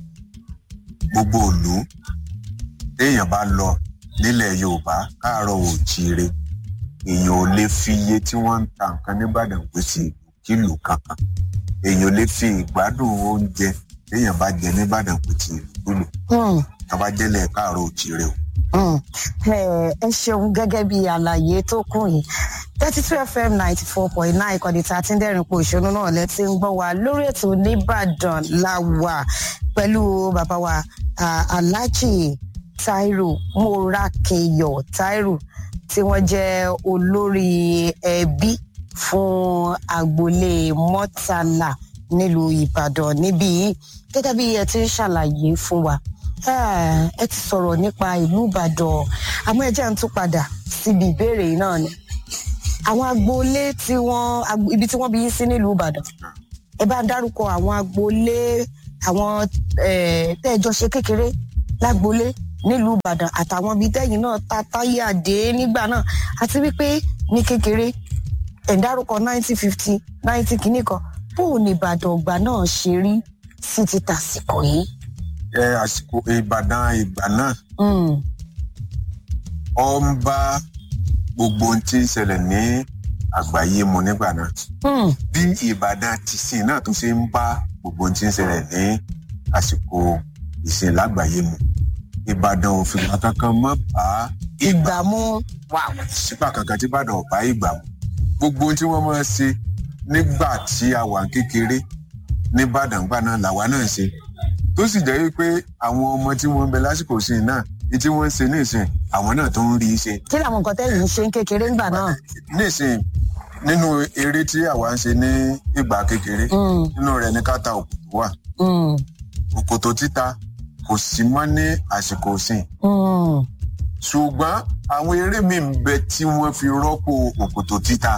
[SPEAKER 2] gbogbo òlú téèyàn bá lọ nílẹ̀ yorùbá káàárọ̀ òjíire èèyàn ò lè fi iye tí wọ́n ń ta nǹkan nìbàdàn pé sí kílù kankan èèyàn ò lè fi ìgbádùn oúnjẹ téèyàn bá jẹ nìbàdàn pé sí kílù tọ́ba jẹ́lẹ̀ káàárọ̀ òjíire o
[SPEAKER 1] ẹ ṣeun gẹ́gẹ́ bí àlàyé tó kù yìí thirty two fm ninety four point nine ìkànnì tá a ti ń dẹ́rìn po ìṣúná náà lẹ́tí ń gbọ́ wa lórí ètò nìbàdàn la wà pẹ̀lú bàbá wa alhaji tairu morakeyo tairu tí wọ́n jẹ́ olórí ẹbí fún agboolé mọ́tàlá nílùú ìbàdàn níbí gẹ́gẹ́ bí ẹ ti ń ṣàlàyé fún wa ẹ ti sọ̀rọ̀ nípa ìlú ìbàdàn àmọ́ ẹ jẹ́ ń tún padà síbi ìbéèrè yìí náà ni àwọn agboolé tí wọ́n ibi tí wọ́n bí yín sí nílùú ìbàdàn ẹ bá ń dárúkọ àwọn agboolé àwọn tẹ́ẹ̀jọ ṣe kékeré lágboolé nílùú ìbàdàn àtàwọn ibi tẹ́yìn náà ta táyé àdé nígbà náà àti wípé ní kékeré ẹ̀ ń dárúkọ nineteen fifty ninety kìíní kan bóun ní ìbàdàn ọgbà náà ṣe rí sí ti tàsìkò yìí
[SPEAKER 2] ẹ àsìkò ìbàdàn ìgbà náà ọ ń bá gbogbo ohun tí ń ṣẹlẹ̀ ní àgbáyé mu nígbà náà bí ìbàdàn ti sìn náà tó ṣe ń bá gbogbo ohun tí ń ṣẹlẹ̀ ní àsìkò ìsìn lágbàáyé mu ìbàdàn ò fìgbà kankan mọ́ bá
[SPEAKER 1] ìgbà mú
[SPEAKER 2] sígbà kankan tí ìbàdàn ò bá ìgbà mu gbogbo ohun tí wọ́n máa ṣe nígbà tí a wà kékeré níbàdàn gbà náà làwa náà ṣe tó sì jẹ́ wípé àwọn ọmọ tí wọ́n ń bẹ lásìkò sí i náà tí wọ́n ń ṣe nísìn àwọn náà tó ń rí i ṣe.
[SPEAKER 1] kí làwọn nǹkan tẹ́yìn ń ṣe ń kékeré ńgbà náà.
[SPEAKER 2] nísìn nínú eré tí àwa ń ṣe ní ìgbà kékeré nínú rẹ̀ ní káta òkòtò wà. òkòtò títa kò sí mọ́ ní àsìkò sìn. ṣùgbọ́n àwọn eré mi ń bẹ tí wọ́n fi rọ́pò òkòtò títa.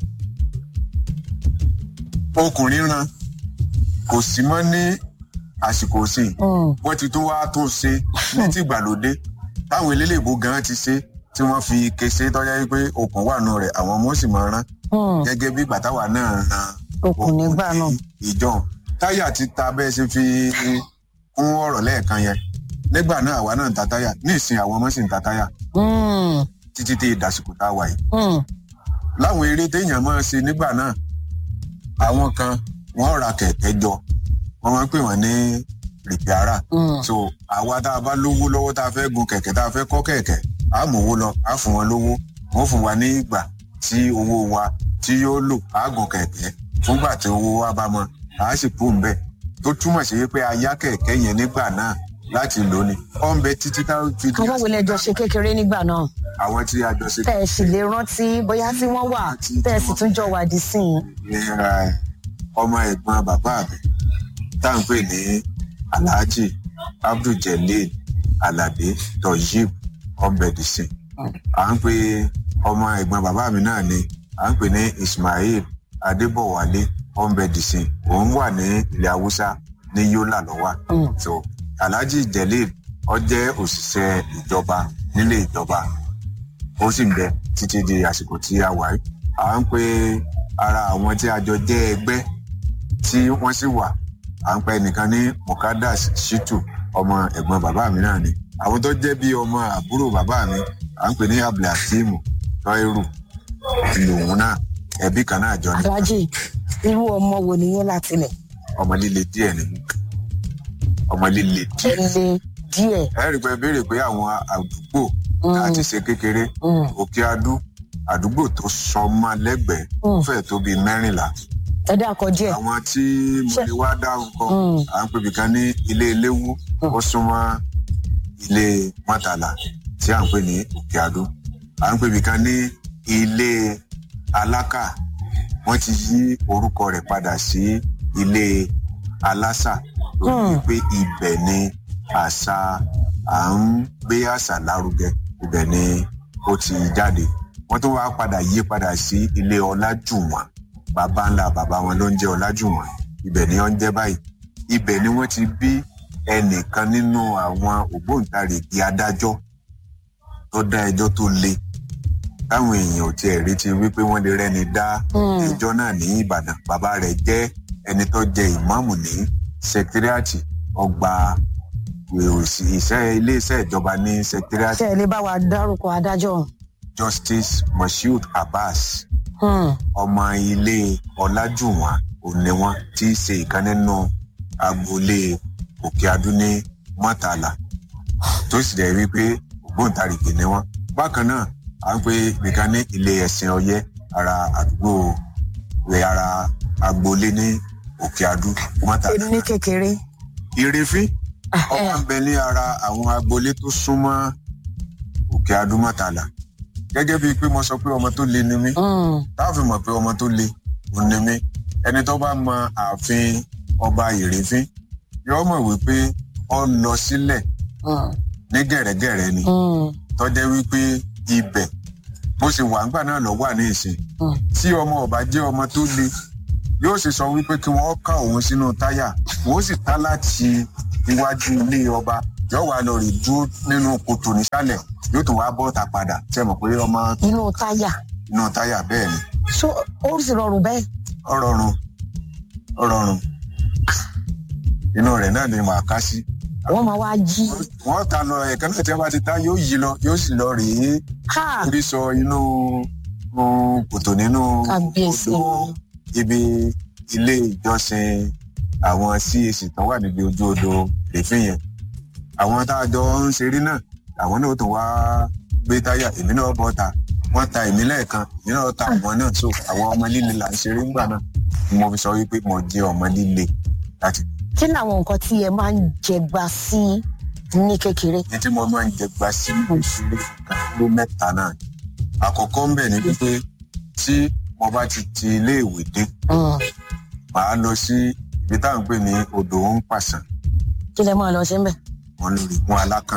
[SPEAKER 2] ọkùnrin ran kò sí mọ́ ní àsìkò sí wọn ti tún wá tún ṣe ní ti ìgbàlódé táwọn eléléèbó gan ti ṣe tí wọn fi kése tọjá wípé okùn wà nù rẹ àwọn ọmọ sì máa rán gẹgẹ bí gbàtàwà náà ran
[SPEAKER 1] okùn nígbà náà
[SPEAKER 2] ìjọ táyà ti ta bẹẹ ṣe fi kún ọrọ lẹẹkan yẹn nígbà náà àwa náà ń ta táyà ní ìsìn àwọn ọmọ sì ń ta táyà títí tí ìdásìkò tá a wà yìí láwọn eré téèyàn máa ṣe nígbà náà àwọn kan wọn ra kẹkẹ jọ wọn máa ń pè wọn ní rìpíárà so àwa tá a bá lówó lọ́wọ́ tá a fẹ́ gun kẹ̀kẹ́ tá a fẹ́ kọ́ kẹ̀kẹ́ á mú owó lọ á fún wọn lówó wọn fún wa ní ìgbà tí owó wa tí yóò lò á gun kẹ̀kẹ́ fúngbà tí owó wa bá mọ á sì kú ń bẹ̀ tó túmọ̀ sí pé a yá kẹ̀kẹ́ yẹn nígbà náà láti lò ní ó ń bẹ títí tá a fi.
[SPEAKER 1] àwọn wo lè jọ ṣe kékeré nígbà náà.
[SPEAKER 2] àwọn tí a jọ ṣe.
[SPEAKER 1] tẹ ẹ sì lè rántí bóyá tí wọn wà tẹ ẹ sì tún jọ wà dí sí i.
[SPEAKER 2] ọmọ ẹ̀gbọ́n bàbá mi tá à ń pè ní alhaji abduljelil alade toyib ọbẹdìsìn à ń pè ọmọ ẹ̀gbọ́n bàbá mi náà ni à ń pè ní ismail adébọwálé ọbẹdìsìn òun wà ní ilẹ̀ haúsá ní yola lọ́wọ́ so alhaji jelil ọ jẹ́ òṣìṣẹ́ ìjọba nílé ìjọba ó sì ń bẹ títí di àsìkò tí a wà yìí à ń pe ara àwọn tí a jọ jẹ́ ẹgbẹ́ tí wọ́n sì wà à ń pe ẹnìkan ní mukadas shitu ọmọ ẹ̀gbọ́n bàbá mi náà ni àwọn tó jẹ́ bí ọmọ àbúrò bàbá mi à ń pè ní abdulhakeem tọ́irù lòun náà ẹbí kan náà jọ ní
[SPEAKER 1] alájì irú ọmọ wo nìyẹn láti lẹ̀
[SPEAKER 2] ọmọ líle díẹ̀ ni ọmọ líle díẹ̀
[SPEAKER 1] ẹ lé díẹ̀.
[SPEAKER 2] ẹ rí i pé béèrè pé àwọn àdúgbò
[SPEAKER 1] Mm.
[SPEAKER 2] láti ṣe kékeré
[SPEAKER 1] Mm.
[SPEAKER 2] òkè adú àdúgbò tó sọmọ lẹ́gbẹ̀ẹ́
[SPEAKER 1] Mm.
[SPEAKER 2] fẹ́ẹ̀ tó bíi mẹ́rìnlá
[SPEAKER 1] ẹ dákọ díẹ̀.
[SPEAKER 2] àwọn tí mo
[SPEAKER 1] Ṣé-
[SPEAKER 2] lè wá dárúkọ
[SPEAKER 1] Mm.
[SPEAKER 2] à ń pèbí kan ní ilé eléwú ó súnmọ́ ilé mọ́tàlá tí à ń pè ní òkè adú à ń pèbí kan ní ilé alákà wọ́n ti yí orúkọ rẹ̀ padà sí ilé alásà lórí
[SPEAKER 1] Mm.
[SPEAKER 2] pé ibẹ̀ ni àṣà à ń gbé àṣà lárugẹ ibẹ̀ ni ó ti jáde wọ́n tó wá padà yí padà sí ilé ọlájùwọ̀n bàbá ńlá bàbá wọn ló ń jẹ́ ọlájùwọ̀n ibẹ̀ ni wọ́n ń jẹ́ báyìí ibẹ̀ ni wọ́n ti bí ẹnìkan nínú àwọn ògbóǹtarìgì adájọ́ tó dá ẹjọ́ tó le táwọn èèyàn ò tiẹ̀ retí wípé wọ́n lè rẹ́ni dá
[SPEAKER 1] Mm.
[SPEAKER 2] ẹjọ́ náà ní ìbàdàn bàbá rẹ̀ jẹ́ ẹni tó jẹ ìmáàmù ní sẹkítírìàtì ọgbà òsì iṣẹ́ iléeṣẹ́ ìjọba ní sẹkítírìàtì
[SPEAKER 1] ṣé ẹ lè bá wa dárúkọ adájọ́ ọ̀hún.
[SPEAKER 2] justice moshood abbas
[SPEAKER 1] Hmm.
[SPEAKER 2] ọmọ ilé ọlájúwọn òní wọn tí í ṣe ìkan nínú agboolé òkè adú ní mọ́tàlá tó sì dẹ̀ wípé ògbóǹtarìgì ni wọn. bákan náà à ń pe nìkan ní ilé ẹ̀sìn ọyẹ́ ara àdúgbò rẹ̀ ara agboolé ní òkè adú mọ́tàlá.
[SPEAKER 1] ní kékeré.
[SPEAKER 2] ìrèfín ọmọ ń bẹ ní ara àwọn agboolé tó súnmọ́ òkè adú mọ́tàlá. gẹ́gẹ́ bíi pé mo sọ pé ọmọ tó le ni mí
[SPEAKER 1] Hmm.
[SPEAKER 2] táàfin mọ̀ pé ọmọ tó le òun ni mí ẹni tó bá mọ ààfin ọba ìrèfín yóò mọ̀ wípé ọ lọ sílẹ̀
[SPEAKER 1] Hmm.
[SPEAKER 2] ní gẹ̀rẹ́gẹ̀rẹ́ ni
[SPEAKER 1] Hmm.
[SPEAKER 2] tọ́jẹ́ wípé ibẹ̀ bó ṣe wà ńgbà náà lọ wà ní ìsìn
[SPEAKER 1] Hmm.
[SPEAKER 2] tí ọmọ ọba jẹ́ ọmọ tó le yóò sì sọ wípé kí wọ́n ká òun sínú táyà wọ́n sì tá láti iwájú ilé ọba yóò wá lọ rè dúró nínú kòtò nísàlẹ̀ yóò tún wá bọ́ta padà tí ẹ mọ̀ pé ọmọ
[SPEAKER 1] inú táyà.
[SPEAKER 2] inú táyà bẹ́ẹ̀ ni
[SPEAKER 1] so ó sì rọrùn bẹ́ẹ̀.
[SPEAKER 2] ọrọrun ọrọrun inú rẹ náà ni màá ká sí
[SPEAKER 1] wọ́n máa wá jí.
[SPEAKER 2] wọn ta lọ ẹ̀ka náà tí wọn bá ti ta yóò yí lọ yóò sì lọ rèé
[SPEAKER 1] ha
[SPEAKER 2] orí sọ inú um, kòtò nínú
[SPEAKER 1] kábíyèsí.
[SPEAKER 2] odò ibi ilé ìjọsìn àwọn cac tó wà níbi ojú odò rèéfín yẹn àwọn tá a jọ ń ṣeré náà àwọn náà tó wá gbé táyà èmi náà bọ́ ta wọ́n ta èmi lẹ́ẹ̀kan èmi náà ta àwọn náà so àwọn ọmọ líle là ń ṣeré ńgbà náà ni mo fi sọ wípé mo jẹ́ ọmọ líle láti
[SPEAKER 1] kí ni àwọn nǹkan tí ẹ máa ń jẹgba sí ní kékeré.
[SPEAKER 2] ní tí mo máa ń jẹ gba sí ìṣúlẹ̀ nǹkan ló mẹ́ta náà àkọ́kọ́ ń bẹ̀ ni wípé tí mo bá ti ti iléèwé dé
[SPEAKER 1] Hmm.
[SPEAKER 2] màá lọ sí ibi táwọn ń pè ní odò ń pàṣán
[SPEAKER 1] kí lẹ máa lọ sí mbẹ.
[SPEAKER 2] wọn lórí gun alákàn.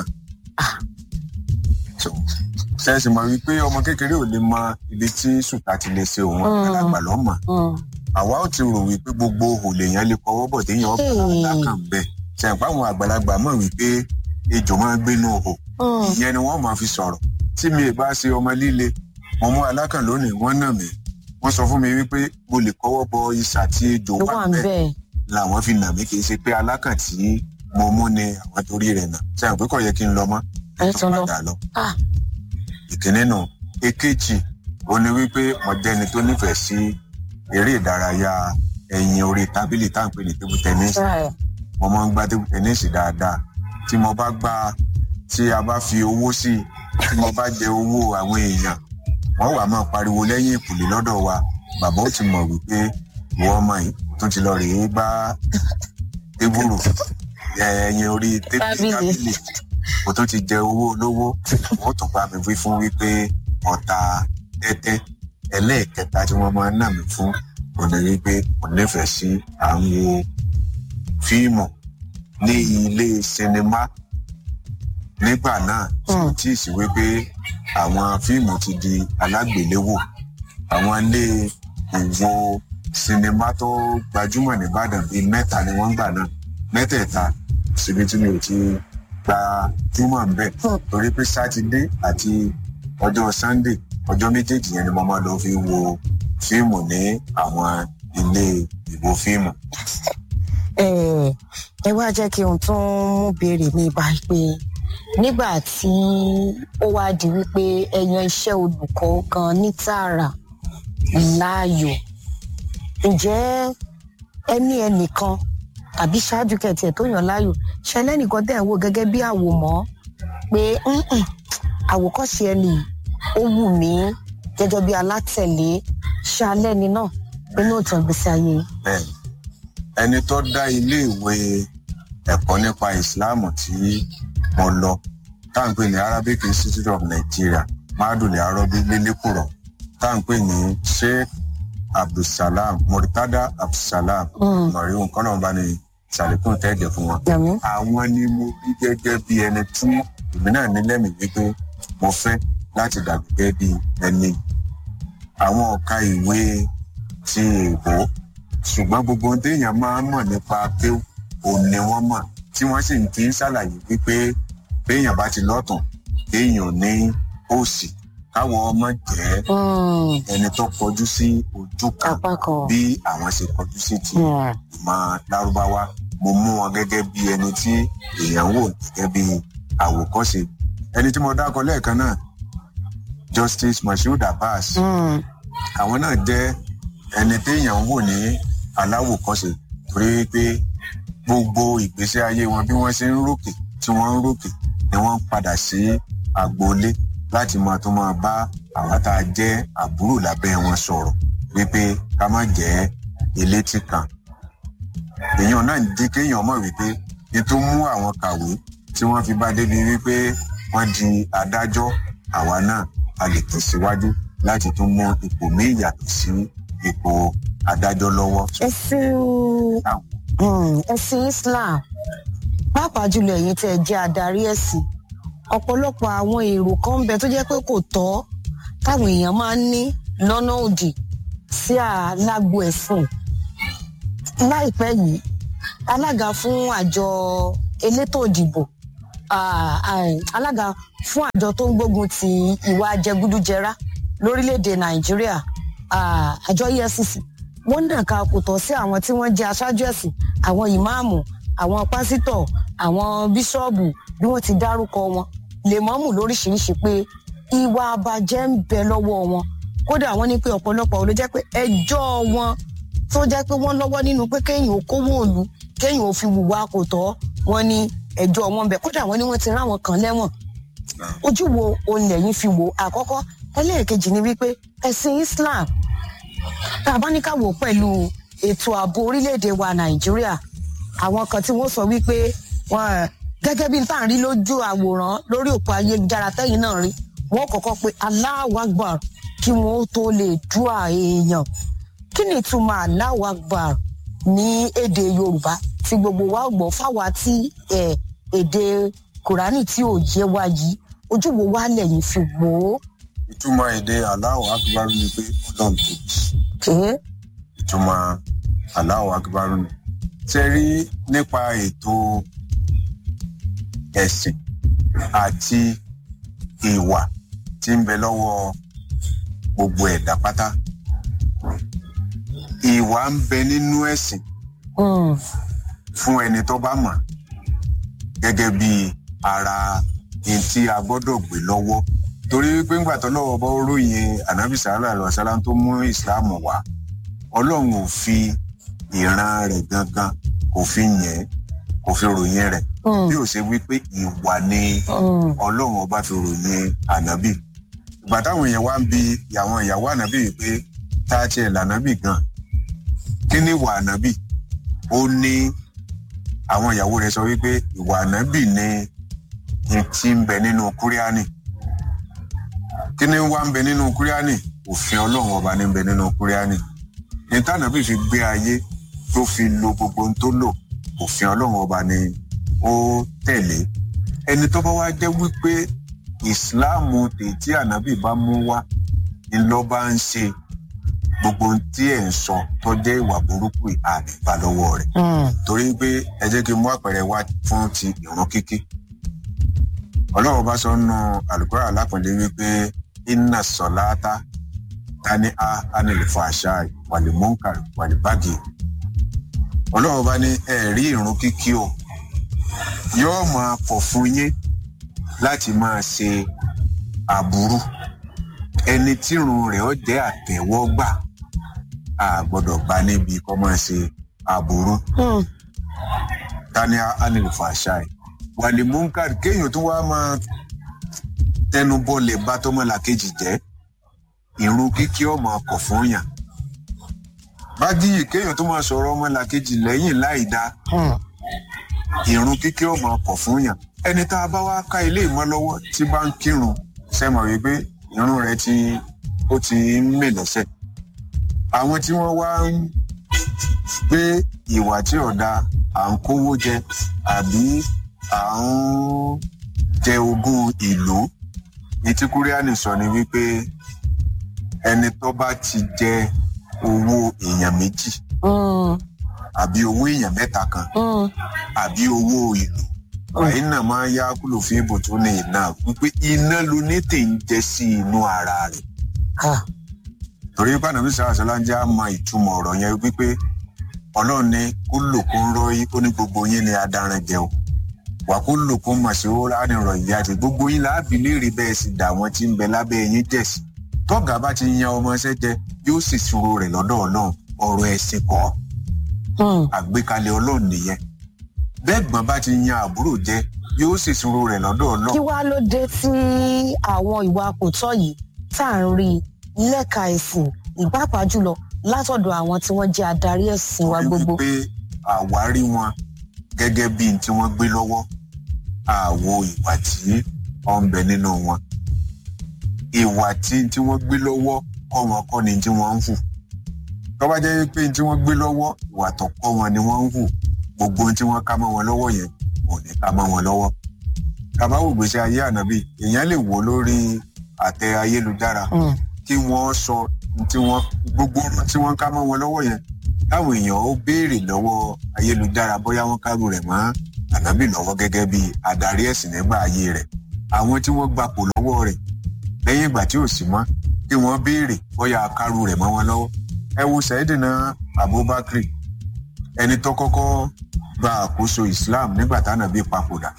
[SPEAKER 2] So, ṣẹ́ẹ̀sì mọ̀ wípé ọmọ kékeré ò lè mọ ibi tí sùtà ti lè ṣe òun
[SPEAKER 1] Mm.
[SPEAKER 2] àgbàlagbà lọ́mọ.
[SPEAKER 1] Hmm.
[SPEAKER 2] àwa ò ti rò wípé gbogbo òhò lèèyàn lè kọwọ́ bọ̀ téèyàn ọ̀pọ̀
[SPEAKER 1] Hey.
[SPEAKER 2] alákàn bẹ́ẹ̀. ṣẹ̀ǹpá àwọn àgbàlagbà mọ̀ wípé ejò máa ń gbénú òhò
[SPEAKER 1] Hmm.
[SPEAKER 2] ìyẹn ni wọ́n máa fi sọ̀rọ̀ tí mi ì bá ṣe ọmọ líle mo mú alákàn lónìí wọ́n nà mí wọ́n sọ fún mi wípé mo lè kọwọ́ bọ isà tí ejò
[SPEAKER 1] ló
[SPEAKER 2] wà
[SPEAKER 1] wà ń
[SPEAKER 2] bẹ́ẹ̀
[SPEAKER 1] bẹ́ẹ̀.
[SPEAKER 2] làwọn fi nà mí kì í ṣe pé alákàn tí mo mú ni àwọn torí rẹ̀ nà ṣẹ̀ǹpé kò yẹ kí n lọ mọ́
[SPEAKER 1] ẹ tún lọ.
[SPEAKER 2] padà lọ.
[SPEAKER 1] Ah.
[SPEAKER 2] ìkíní nù èkejì ó ní wípé mo jẹ́ni tó nífẹ̀ẹ́ sí eré ìdárayá ẹ̀yìn orí tábìlì tá à ń pè ní table tennis
[SPEAKER 1] Right.
[SPEAKER 2] mo máa ń gbá table tennis dáadáa tí mo bá gbá tí a bá fi owó sí i tí mo bá jẹ owó àwọn èèyàn wọ́n wà máa pariwo lẹ́yìn ìkùlé lọ́dọ̀ wa bàbá ó ti mọ̀ wípé ìwọ ọmọ yìí tún ti lọ rèé gbá tébùrù ẹ̀yìn orí tébìlì
[SPEAKER 1] Tábìlì.
[SPEAKER 2] tábìlì mo tún ti jẹ owó olówó wọ́n tún bá mi wí fún wípé ọ̀tá tẹ́tẹ́ ẹlẹ́ẹ̀kẹta tí wọ́n máa ń nà mí fún kò ní wípé mo nífẹ̀ẹ́ sí à ń wo fíìmù ní ilé sinimá nígbà náà tí
[SPEAKER 1] Mm.
[SPEAKER 2] tí ì sí wípé àwọn fíìmù ti di alágbèléwò àwọn ilé ìwo sinimá tó gbajúmọ̀ nìbàdàn bíi mẹ́ta ni wọ́n ń gbà náà mẹ́tẹ̀ẹ̀ta síbi tí mi ò ti gba túmọ̀ ń bẹ̀
[SPEAKER 1] Mm.
[SPEAKER 2] torí pé sátidé àti ọjọ́ sunday ọjọ́ méjèèjì yẹn ni mo máa lọ fi wo fíìmù ní àwọn ilé ìwo fíìmù.
[SPEAKER 1] ẹ ẹ wá jẹ́ kí n tún mú béèrè mi báyìí pé nígbà tí ó wá di wípé ẹyan iṣẹ́ olùkọ́ gan ní tààrà láàyò ǹjẹ́ ẹni ẹnìkan tàbí ṣáájú kẹtì ẹ̀ tó yàn láàyò ṣẹlẹ́ nìkan tẹ̀ ń wò gẹ́gẹ́ bí àwòmọ́ pé "Mm-mm, àwòkọ́ṣe ẹni yìí, ó wù mí gẹ́gẹ́ bí alátẹ̀lé ṣalẹ́ni náà nínú ìtàn ìgbésí ayé yìí.
[SPEAKER 2] bẹ́ẹ̀ ẹni tó dá iléèwé ẹ̀kọ́ nípa ìsìláàmù tí mo lọ tá à ń pè ní arabic institute of nigeria madule arobi lélẹ́kùrọ̀ tá à ń pè ní sheikh abdulsalam murtada abdulsalam
[SPEAKER 1] Mm.
[SPEAKER 2] mọ̀ríhùn kọ́nà ní sàlékún tẹ́ẹ̀dẹ̀ fún wọn.
[SPEAKER 1] Yàmí.
[SPEAKER 2] àwọn ni mo rí gẹ́gẹ́ bí ẹni tí èmi náà ní lẹ́mìí wípé mo fẹ́ láti dàbí gẹ́gẹ́ bí ẹni àwọn ọ̀ka ìwé ti èèbó ṣùgbọ́n gbogbo ohun téèyàn máa ń mọ̀ nípa pé òun ni wọ́n mọ̀ tí wọ́n sì ń fi ń ṣàlàyé wípé béèyàn bá ti lọ́tàn téèyàn ní òsì káwọn ọmọ jẹ́
[SPEAKER 1] Mm,
[SPEAKER 2] ẹni tó kọjú sí ojú kan
[SPEAKER 1] apá kan.
[SPEAKER 2] bí àwọn ṣe kọjú sí ti
[SPEAKER 1] Mm.
[SPEAKER 2] ìmọ̀ lárúbáwá mo mú wọn gẹ́gẹ́ bí ẹni tí èèyàn wò gẹ́gẹ́ bí àwòkọ́ṣe ẹni tí mo dákọ lẹ́ẹ̀kan náà justice moshood abbas
[SPEAKER 1] Mm.
[SPEAKER 2] àwọn náà jẹ́ ẹni téèyàn ń wò ní aláwòkọ́ṣe torí pé gbogbo ìgbésí ayé wọn bí wọ́n ṣe ń rókè tí wọ́n ń rókè ni wọ́n ń padà sí agboolé láti máa tó máa bá àwọn tá a jẹ́ àbúrò lábẹ́ wọn sọ̀rọ̀ wípé ká má jẹ́ elétí kan èèyàn náà ń dín kéèyàn mọ̀ wípé ní tó mú àwọn kàwé tí wọ́n fi bá débi wípé wọ́n di adájọ́ àwa náà a lè tẹ̀síwájú láti tún mú ipò míì yàtọ̀ sí ipò adájọ́ lọ́wọ́.
[SPEAKER 1] ẹ̀sìn mm, ẹ̀sìn islam pàápàá jùlọ ẹ̀yin tẹ́ ẹ jẹ́ adarí ẹ̀sìn ọ̀pọ̀lọpọ̀ àwọn èrò kan ń bẹ tó jẹ́ pé kò tọ́ táwọn èèyàn máa ń ní lọ́nà òdì sí alágbo ẹ̀sìn láìpẹ́ yìí alága fún àjọ elétò ìdìbò ah, ah, alága fún àjọ tó ń gbógun ti ìwà jẹgúdújẹrá lórílẹ̀‐èdè nàìjíríà ah, àjọ efcc wọ́n dàn ká kò tọ́ sí àwọn tí wọ́n jẹ́ aṣáájú ẹ̀sìn àwọn ìmáàmù àwọn pásítọ̀ àwọn bíṣọ́ọ̀bù bí wọ́n ti dárúkọ wọn lèmọ́mù lóríṣiríṣi pé ìwà àbàjẹ́ ń bẹ lọ́wọ́ wọn kódà wọ́n ní pé ọ̀pọ̀lọpọ̀ ló jẹ́ pé ẹjọ́ wọn tó jẹ́ pé wọ́n lọ́wọ́ nínú pé kéèyàn ò kówó òlu kéèyàn ò fi wùwà kò tọ́ wọn ní ẹjọ́ wọn ń bẹ kódà wọ́n ní wọ́n ti ráwọn kan lẹ́wọ̀n ojú wo òun lẹ́yìn fi wò àkọ́kọ́ ẹlẹ́ẹ̀kejì ni wípé ẹ̀sìn islam tá a bá ní ká wò pẹ̀lú ètò ààbò orílẹ̀-èdè wa nàìjíríà àwọn kan tí wọ́n sọ wípé wọn gẹ́gẹ́ bí n tá à ń rí lójú àwòrán lórí òpó ayélujára tẹ́yìn náà rí wọ́n kọ́kọ́ pé Allahu Akbar kí wọ́n ó tó lè dúà èèyàn kí ni ìtumọ̀ Allahu Akbar ní èdè yorùbá tí gbogbo wa gbọ́ fáwa tí ẹ̀, èdè kùránì tí ò yé wa yìí ojú wo wá lẹ́yìn fi wò ó.
[SPEAKER 2] ìtumọ̀ èdè aláwọ̀ akíbarú ni pé ọlọ́run tóbi
[SPEAKER 1] Kèé.
[SPEAKER 2] ìtumọ̀ aláwọ̀ akíbarú ni. ṣe rí nípa ètò ẹ̀sìn àti ìwà tí ń bẹ lọ́wọ́ gbogbo ẹ̀dá pátá. ìwà ń bẹ nínú ẹ̀sìn
[SPEAKER 1] Mm.
[SPEAKER 2] fún ẹni tó bá mọ̀ gẹ́gẹ́ bí ara ẹni tí a gbọ́dọ̀ gbé lọ́wọ́ torí pé ńgbà tó lọ́wọ́ bá ròyìn ànábì sàálà lọ sálá tó mú ìsìláàmù wá ọlọ́run ò fi ìran rẹ̀ gangan kò fi yẹn kò fi ròyìn rẹ̀
[SPEAKER 1] Mm.
[SPEAKER 2] bí ó ṣe wí pé ìwà ni
[SPEAKER 1] Mm.
[SPEAKER 2] ọlọ́run ọba fi ròyìn ànábì ìgbà táwọn èèyàn wá ń bi àwọn ìyàwó ànábì yìí pé tá a tiẹ̀ lànábì gan kí ni ìwà ànábì ó ní àwọn ìyàwó rẹ̀ sọ wípé ìwà ànábì ni ní tí ń bẹ nínú kúríánì kí ni wá ń bẹ nínú kúríánì òfin ọlọ́run ọba ní ń bẹ nínú kúríánì ní tànàbì fi gbé ayé tó fi lo gbogbo ohun tó lò òfin ọlọ́run ọba ni ó tẹ̀lé ẹni tó bá wá jẹ́ wípé ìsìláàmù tètè ànábì bá mú wá ni lọ́ bá ń ṣe gbogbo ohun tí ẹ̀ ń sọ tó jẹ́ ìwà burúkú àdìbà lọ́wọ́ rẹ̀
[SPEAKER 1] Mm.
[SPEAKER 2] torí pé ẹ jẹ́ kí n mú àpẹẹrẹ wá fún ti ìran kíkí ọlọ́run bá sọ nù àlùkòrò alápọ̀nlé wípé iná sọ̀láta tani a anilẹ̀fọ̀ àṣà wàlímọ́ǹkà wàlíbàgì ọlọ́run bá ní ẹ̀rí ìrun kíkí o yóò máa pọ̀ fún yín láti máa ṣe aburú ẹni tírun rẹ̀ ó jẹ́ àtẹ̀wọ́gbà a gbọ́dọ̀ bá níbi kọ́ máa ṣe aburú tani anilẹ̀fọ̀ àṣà wàlímọ́ǹkà kéèyàn tó wá máa tẹnubọlẹ̀ bá tọmọlàkejì jẹ́ ìrun kíkí ọmọ ọkọ̀ fún yàn bájíyì kéèyàn tó máa sọ̀rọ̀ ọmọlàkejì lẹ́yìn láì dá ìrun kíkí ọmọ ọkọ̀ fún yàn ẹni tá a bá wá ká ilé ìmọ̀ lọ́wọ́ tí bá ń kírun sẹ́mọ̀ wípé ìrun rẹ̀ ti ó ti ń mè lẹ́sẹ̀ àwọn tí wọ́n wá ń gbé ìwà tí ọ̀dà à ń kówó jẹ àbí à ń jẹ ogún ìlú ní tí kúríánì sọ ni wípé ẹni tó bá ti jẹ owó èèyàn méjì àbí owó èèyàn mẹ́ta kan àbí owó ìlú wàyí náà máa ń yá kúlò fún ibò tó ní iná wípé iná ló ní tè ń jẹ sí inú ara rẹ̀ torí bánàbí sàrásọlá ń jẹ́ àmọ́ ìtumọ̀ ọ̀rọ̀ yẹn wípé ọlọ́run ní kó lò kó ń rọ́ ó ní gbogbo yín ni adaran jẹ o wà kó lò kó mọ̀ sí ó ránìrọ̀ ìyá àti gbogbo yín láàbì léèrè bẹ́ẹ̀ sì dà wọ́n tí ń bẹ lábẹ́ yín jẹ̀ sí tọ́gà bá ti yan ọmọ ẹsẹ̀ jẹ yóò sì ṣòro rẹ̀ lọ́dọ̀ ọlọ́run ọ̀rọ̀ ẹ̀sìn kọ́ àgbékalẹ̀ ọlọ́run nìyẹn bẹ́ẹ̀ gbọ́n bá ti yan àbúrò jẹ yóò sì ṣòro rẹ̀ lọ́dọ̀ ọlọ́run.
[SPEAKER 1] kí wàá ló dé tí àwọn ìwà kò tọ́ yìí tá à ń rí lẹ́ka ẹ̀sìn ìpápá jùlọ látọ̀dọ̀ àwọn tí wọ́n jẹ́ adarí ẹ̀sìn wa gbogbo.
[SPEAKER 2] wípé àwárí wọn gẹ́gẹ́ bíi tí wọ́n gbé lọ́wọ́ àwo ìwà tí ó ń bẹ nínú wọn ìwà tí tí wọ́n gbé lọ́wọ́ kọ́ wọn kọ́ ni tí wọ́n ń hù tó bá jẹ́ pé tí wọ́n gbé lọ́wọ́ ìwà tó kọ́ wọn ni wọ́n ń hù gbogbo ohun tí wọ́n ká mọ́ wọn lọ́wọ́ yẹn kò ní ká mọ́ wọn lọ́wọ́ tàbá wò gbèsè ayé ànábì èèyàn lè wò lórí àtẹ ayélujára kí wọ́n sọ tí wọ́n gbogbo tí wọ́n ká mọ́ wọn lọ́wọ́ yẹn táwọn èèyàn ó béèrè lọ́wọ́ ayélujára bóyá wọ́n kárù rẹ̀ mọ́ ànábì lọ́wọ́ gẹ́gẹ́ bí adarí ẹ̀sìn nígbà ayé rẹ̀ àwọn tí wọ́n gbapò lọ́wọ́ rẹ̀ lẹ́yìn ìgbà tí ò sí mọ́ kí wọ́n béèrè bóyá kárù rẹ̀ mọ́ wọn lọ́wọ́ ẹ wo sẹ́yìdìnà abubakar ẹni tó kọ́kọ́ gba àkóso islam nígbà tánàbí papòdà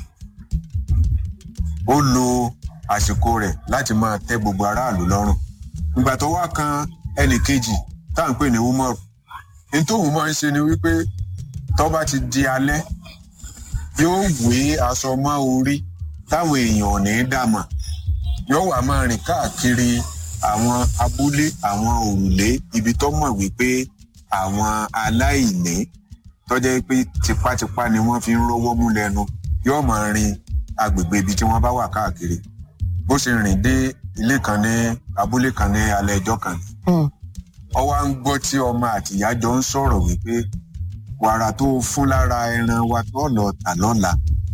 [SPEAKER 2] ó lo àsìkò rẹ̀ láti máa tẹ́ gbogbo aráàlú lọ́rùn ìgbà tó wá kan ẹnì kejì tá à ń pè ní umar ní tóun máa ń ṣe ni wípé tó bá ti di alẹ́ yóò wé aṣọ mọ́ orí táwọn èèyàn ò ní dàmọ̀ yóò wá máa rìn káàkiri àwọn abúlé àwọn òrùlé ibi tó mọ̀ wípé àwọn aláìní tọ́jẹ́ pé tipátipá ni wọ́n fi ń rówó mú lẹ́nu yóò máa rin agbègbè ibi tí wọ́n bá wà káàkiri bó ṣe rìn dé ilé kan ní abúlé kan ní alẹ́ ẹjọ́ kan ọ wá ń gbọ́ tí ọmọ àtìyá jọ ń sọ̀rọ̀ wípé wàrà tó fún lára ẹran wa tó lọ tà lọ́la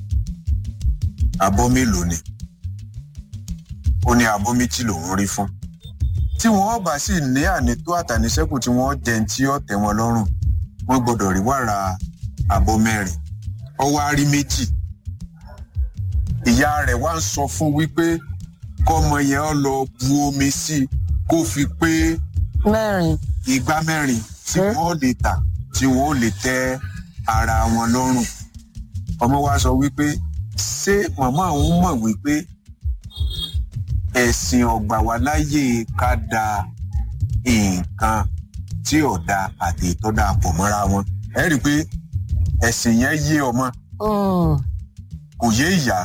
[SPEAKER 2] abọ́ mélòó ni ó ní abọ́ méjì lòún rí fún tí wọ́n bá sì ní ànító àtàníṣẹ́kù tí wọ́n jẹ tí ó tẹ̀ wọ́n lọ́rùn wọ́n gbọ́dọ̀ rí wàrà abọ́ mẹ́rin ọ wá rí méjì ìyá rẹ̀ wá ń sọ fún wípé kọ́mọ yẹn ọ lọ bu omi sí i kó fi pé
[SPEAKER 1] mẹ́rin
[SPEAKER 2] igbá mẹ́rin tí wọ́n lè tà tí wọ́n lè tẹ́ ara wọn lọ́rùn ọmọ wa sọ wípé ṣé màmá òun mọ̀ wípé ẹ̀sìn ọ̀gbà wa láyè ká da nǹkan tí ọ̀dà àti ìtọ́dà pọ̀ mọ́ra wọn ẹ rí i pé ẹ̀sìn yẹn yé ọmọ kò yé ìyá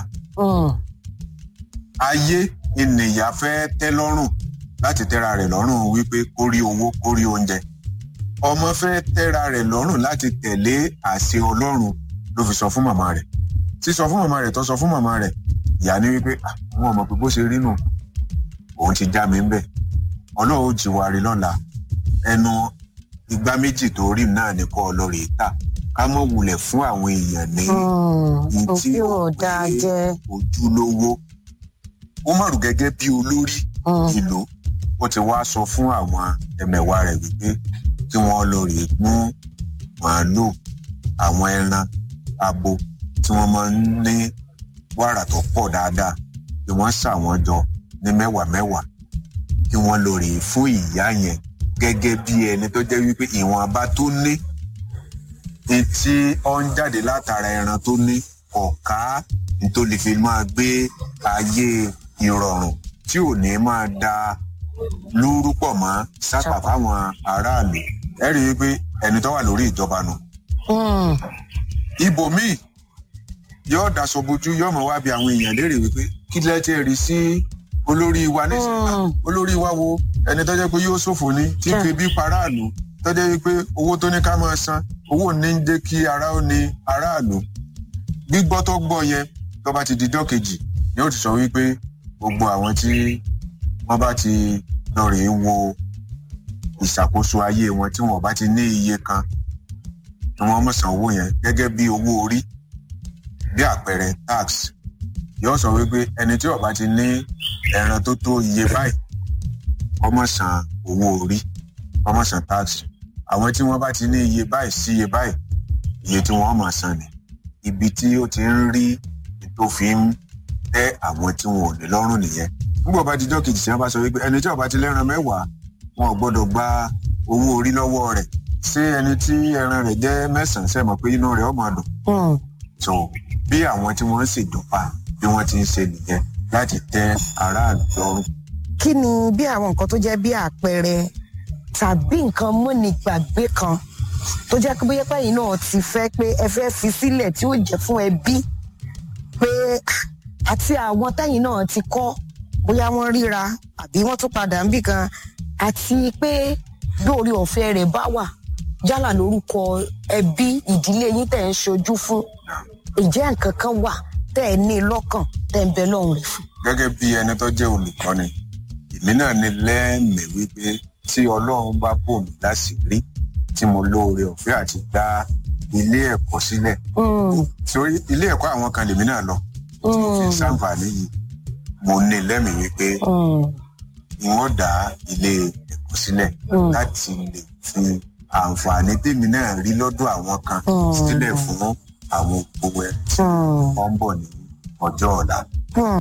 [SPEAKER 2] ayé ènìyà fẹ́ tẹ́ lọ́rùn láti tẹ́ra rẹ̀ lọ́rùn wípé kó rí owó kó rí oúnjẹ ọmọ fẹ́ tẹ́ra rẹ̀ lọ́rùn láti tẹ̀lé àṣẹ ọlọ́run ló fi sọ fún màmá rẹ̀ sísọ fún màmá rẹ̀ tó sọ fún màmá rẹ̀ ìyá ní wípé àwọn ọmọ pé bó ṣe rí nù òun ti já mi ń bẹ̀ ọlọ́run ó jí wa rí lọ́la ẹnu igbá méjì tó rí náà ní kọ́ ọlọ́rẹ̀ tà ká mọ̀ wulẹ̀ fún àwọn èèyàn ní ní tí
[SPEAKER 1] òfin
[SPEAKER 2] ó
[SPEAKER 1] ọ̀dà
[SPEAKER 2] pé
[SPEAKER 1] jẹ́
[SPEAKER 2] ojúlówó ó mọ̀rù gẹ́gẹ́ bí olórí ìlú ó ti wá sọ fún àwọn ẹmẹ̀wà rẹ̀ wípé kí wọ́n lọ rèé mú màálù àwọn ẹran abo tí wọ́n máa ń ní wàrà tó pọ̀ dáadáa kí wọ́n ṣà wọ́n jọ ní mẹ́wàá mẹ́wàá kí wọ́n lọ rèé fún ìyá yẹn gẹ́gẹ́ bí ẹni tó jẹ́ wípé ìwọ̀nba tó ní etí ọ ń jáde látara ẹran tó ní ọ̀ká tó lè fi máa gbé ayé ìrọ̀rùn tí ò ní máa da lúrú pọ̀ mọ́ sápà fáwọn aráàlú ẹ rí i pé ẹni tó wà lórí ìjọba nù. ibòmíì yóò daṣọ bojú yóò mọ̀ wá bí àwọn èèyàn léèrè wípé kí lẹ́tẹ̀ rí sí olórí wa nísìnyí olórí wa wo ẹni tó jẹ́ pé yóò ṣòfò ní tí fi bí paráàlú tó jẹ́ wípé owó tó ní ká máa san owó ní ń jẹ́ kí ara ó ní aráàlú gbígbọ́ tó gbọ́ yẹn tó bá ti di jọ́ kejì yóò ti sọ wípé gbogbo àwọn tí wọ́n bá ti lọ rèé wo ìṣàkóso ayé wọn tí wọn bá ti ní iye kan tí wọ́n mọ̀ san owó yẹn gẹ́gẹ́ bí owó orí bí àpẹẹrẹ tax yóò sọ wípé ẹni tí ó bá ti ní ẹran tó tó iye báyìí ọmọ san owó orí ọmọ san tax àwọn tí wọ́n bá ti ní iye báyìí sí iye báyìí iye tí wọ́n máa san ni ibi tí ó ti ń rí tó fi ń tẹ́ àwọn tí wọn ò ní lọ́rùn nìyẹn nígbà bá dijọ́ kejì tí wọ́n bá sọ wípé ẹni tí ó bá ti lẹ́ran mẹ́wàá wọn ò gbọ́dọ̀ gba owó orí lọ́wọ́ rẹ̀ ṣé ẹni tí ẹran rẹ̀ jẹ́ mẹ́sàn-án ṣe mọ̀ pé inú rẹ̀ ó máa dùn. so bí àwọn tí wọ́n ń ṣèjọba bí wọ́n ti ń ṣe nìyẹn láti tẹ́ aráàlú lọ́rùn.
[SPEAKER 1] kí ni bí àwọn nǹkan tó jẹ́ bí àpẹẹrẹ tàbí nǹkan múnigbàgbé kan tó jẹ́ pé bóyá pẹ́yìn náà ti fẹ́ pé ẹ fẹ́ fi sílẹ̀ tí ó jẹ́ fún ẹbí pé àti àwọn tẹ́yìn náà ti kọ́ bóyá wọ́n ríra àbí wọ́n tún padà ń bì kan àti pé lórí ọ̀fẹ́ rẹ̀ bá wà yálà lórúkọ ẹbí ìdílé yín tẹ̀ ń ṣojú fún ìjẹ́ nǹkan kan wà tẹ́ ẹ ní lọ́kàn tẹ́ ń bẹ lọ́hùn rẹ̀ fún.
[SPEAKER 2] gẹ́gẹ́ bí ẹni tó jẹ́ olùkọ́ni èmi náà ní lẹ́ẹ̀mí wípé tí ọlọ́run bá bò mí láṣìírí tí mo lóore ọ̀fẹ́ àti dá ilé ẹ̀kọ́ sílẹ̀ torí ilé ẹ̀kọ́ àwọn kan lèmi náà lọ tí mo fi ṣàǹfààní yìí mo ní lẹ́mìí wípé wọ́n dá ilé ẹ̀kọ́ sílẹ̀ láti lè fi àǹfààní tèmi náà rí lọ́dọ̀ àwọn kan sílẹ̀ fún àwọn gbogbo ẹ̀ tí wọ́n ń bọ̀ ní ọjọ́ ọ̀la.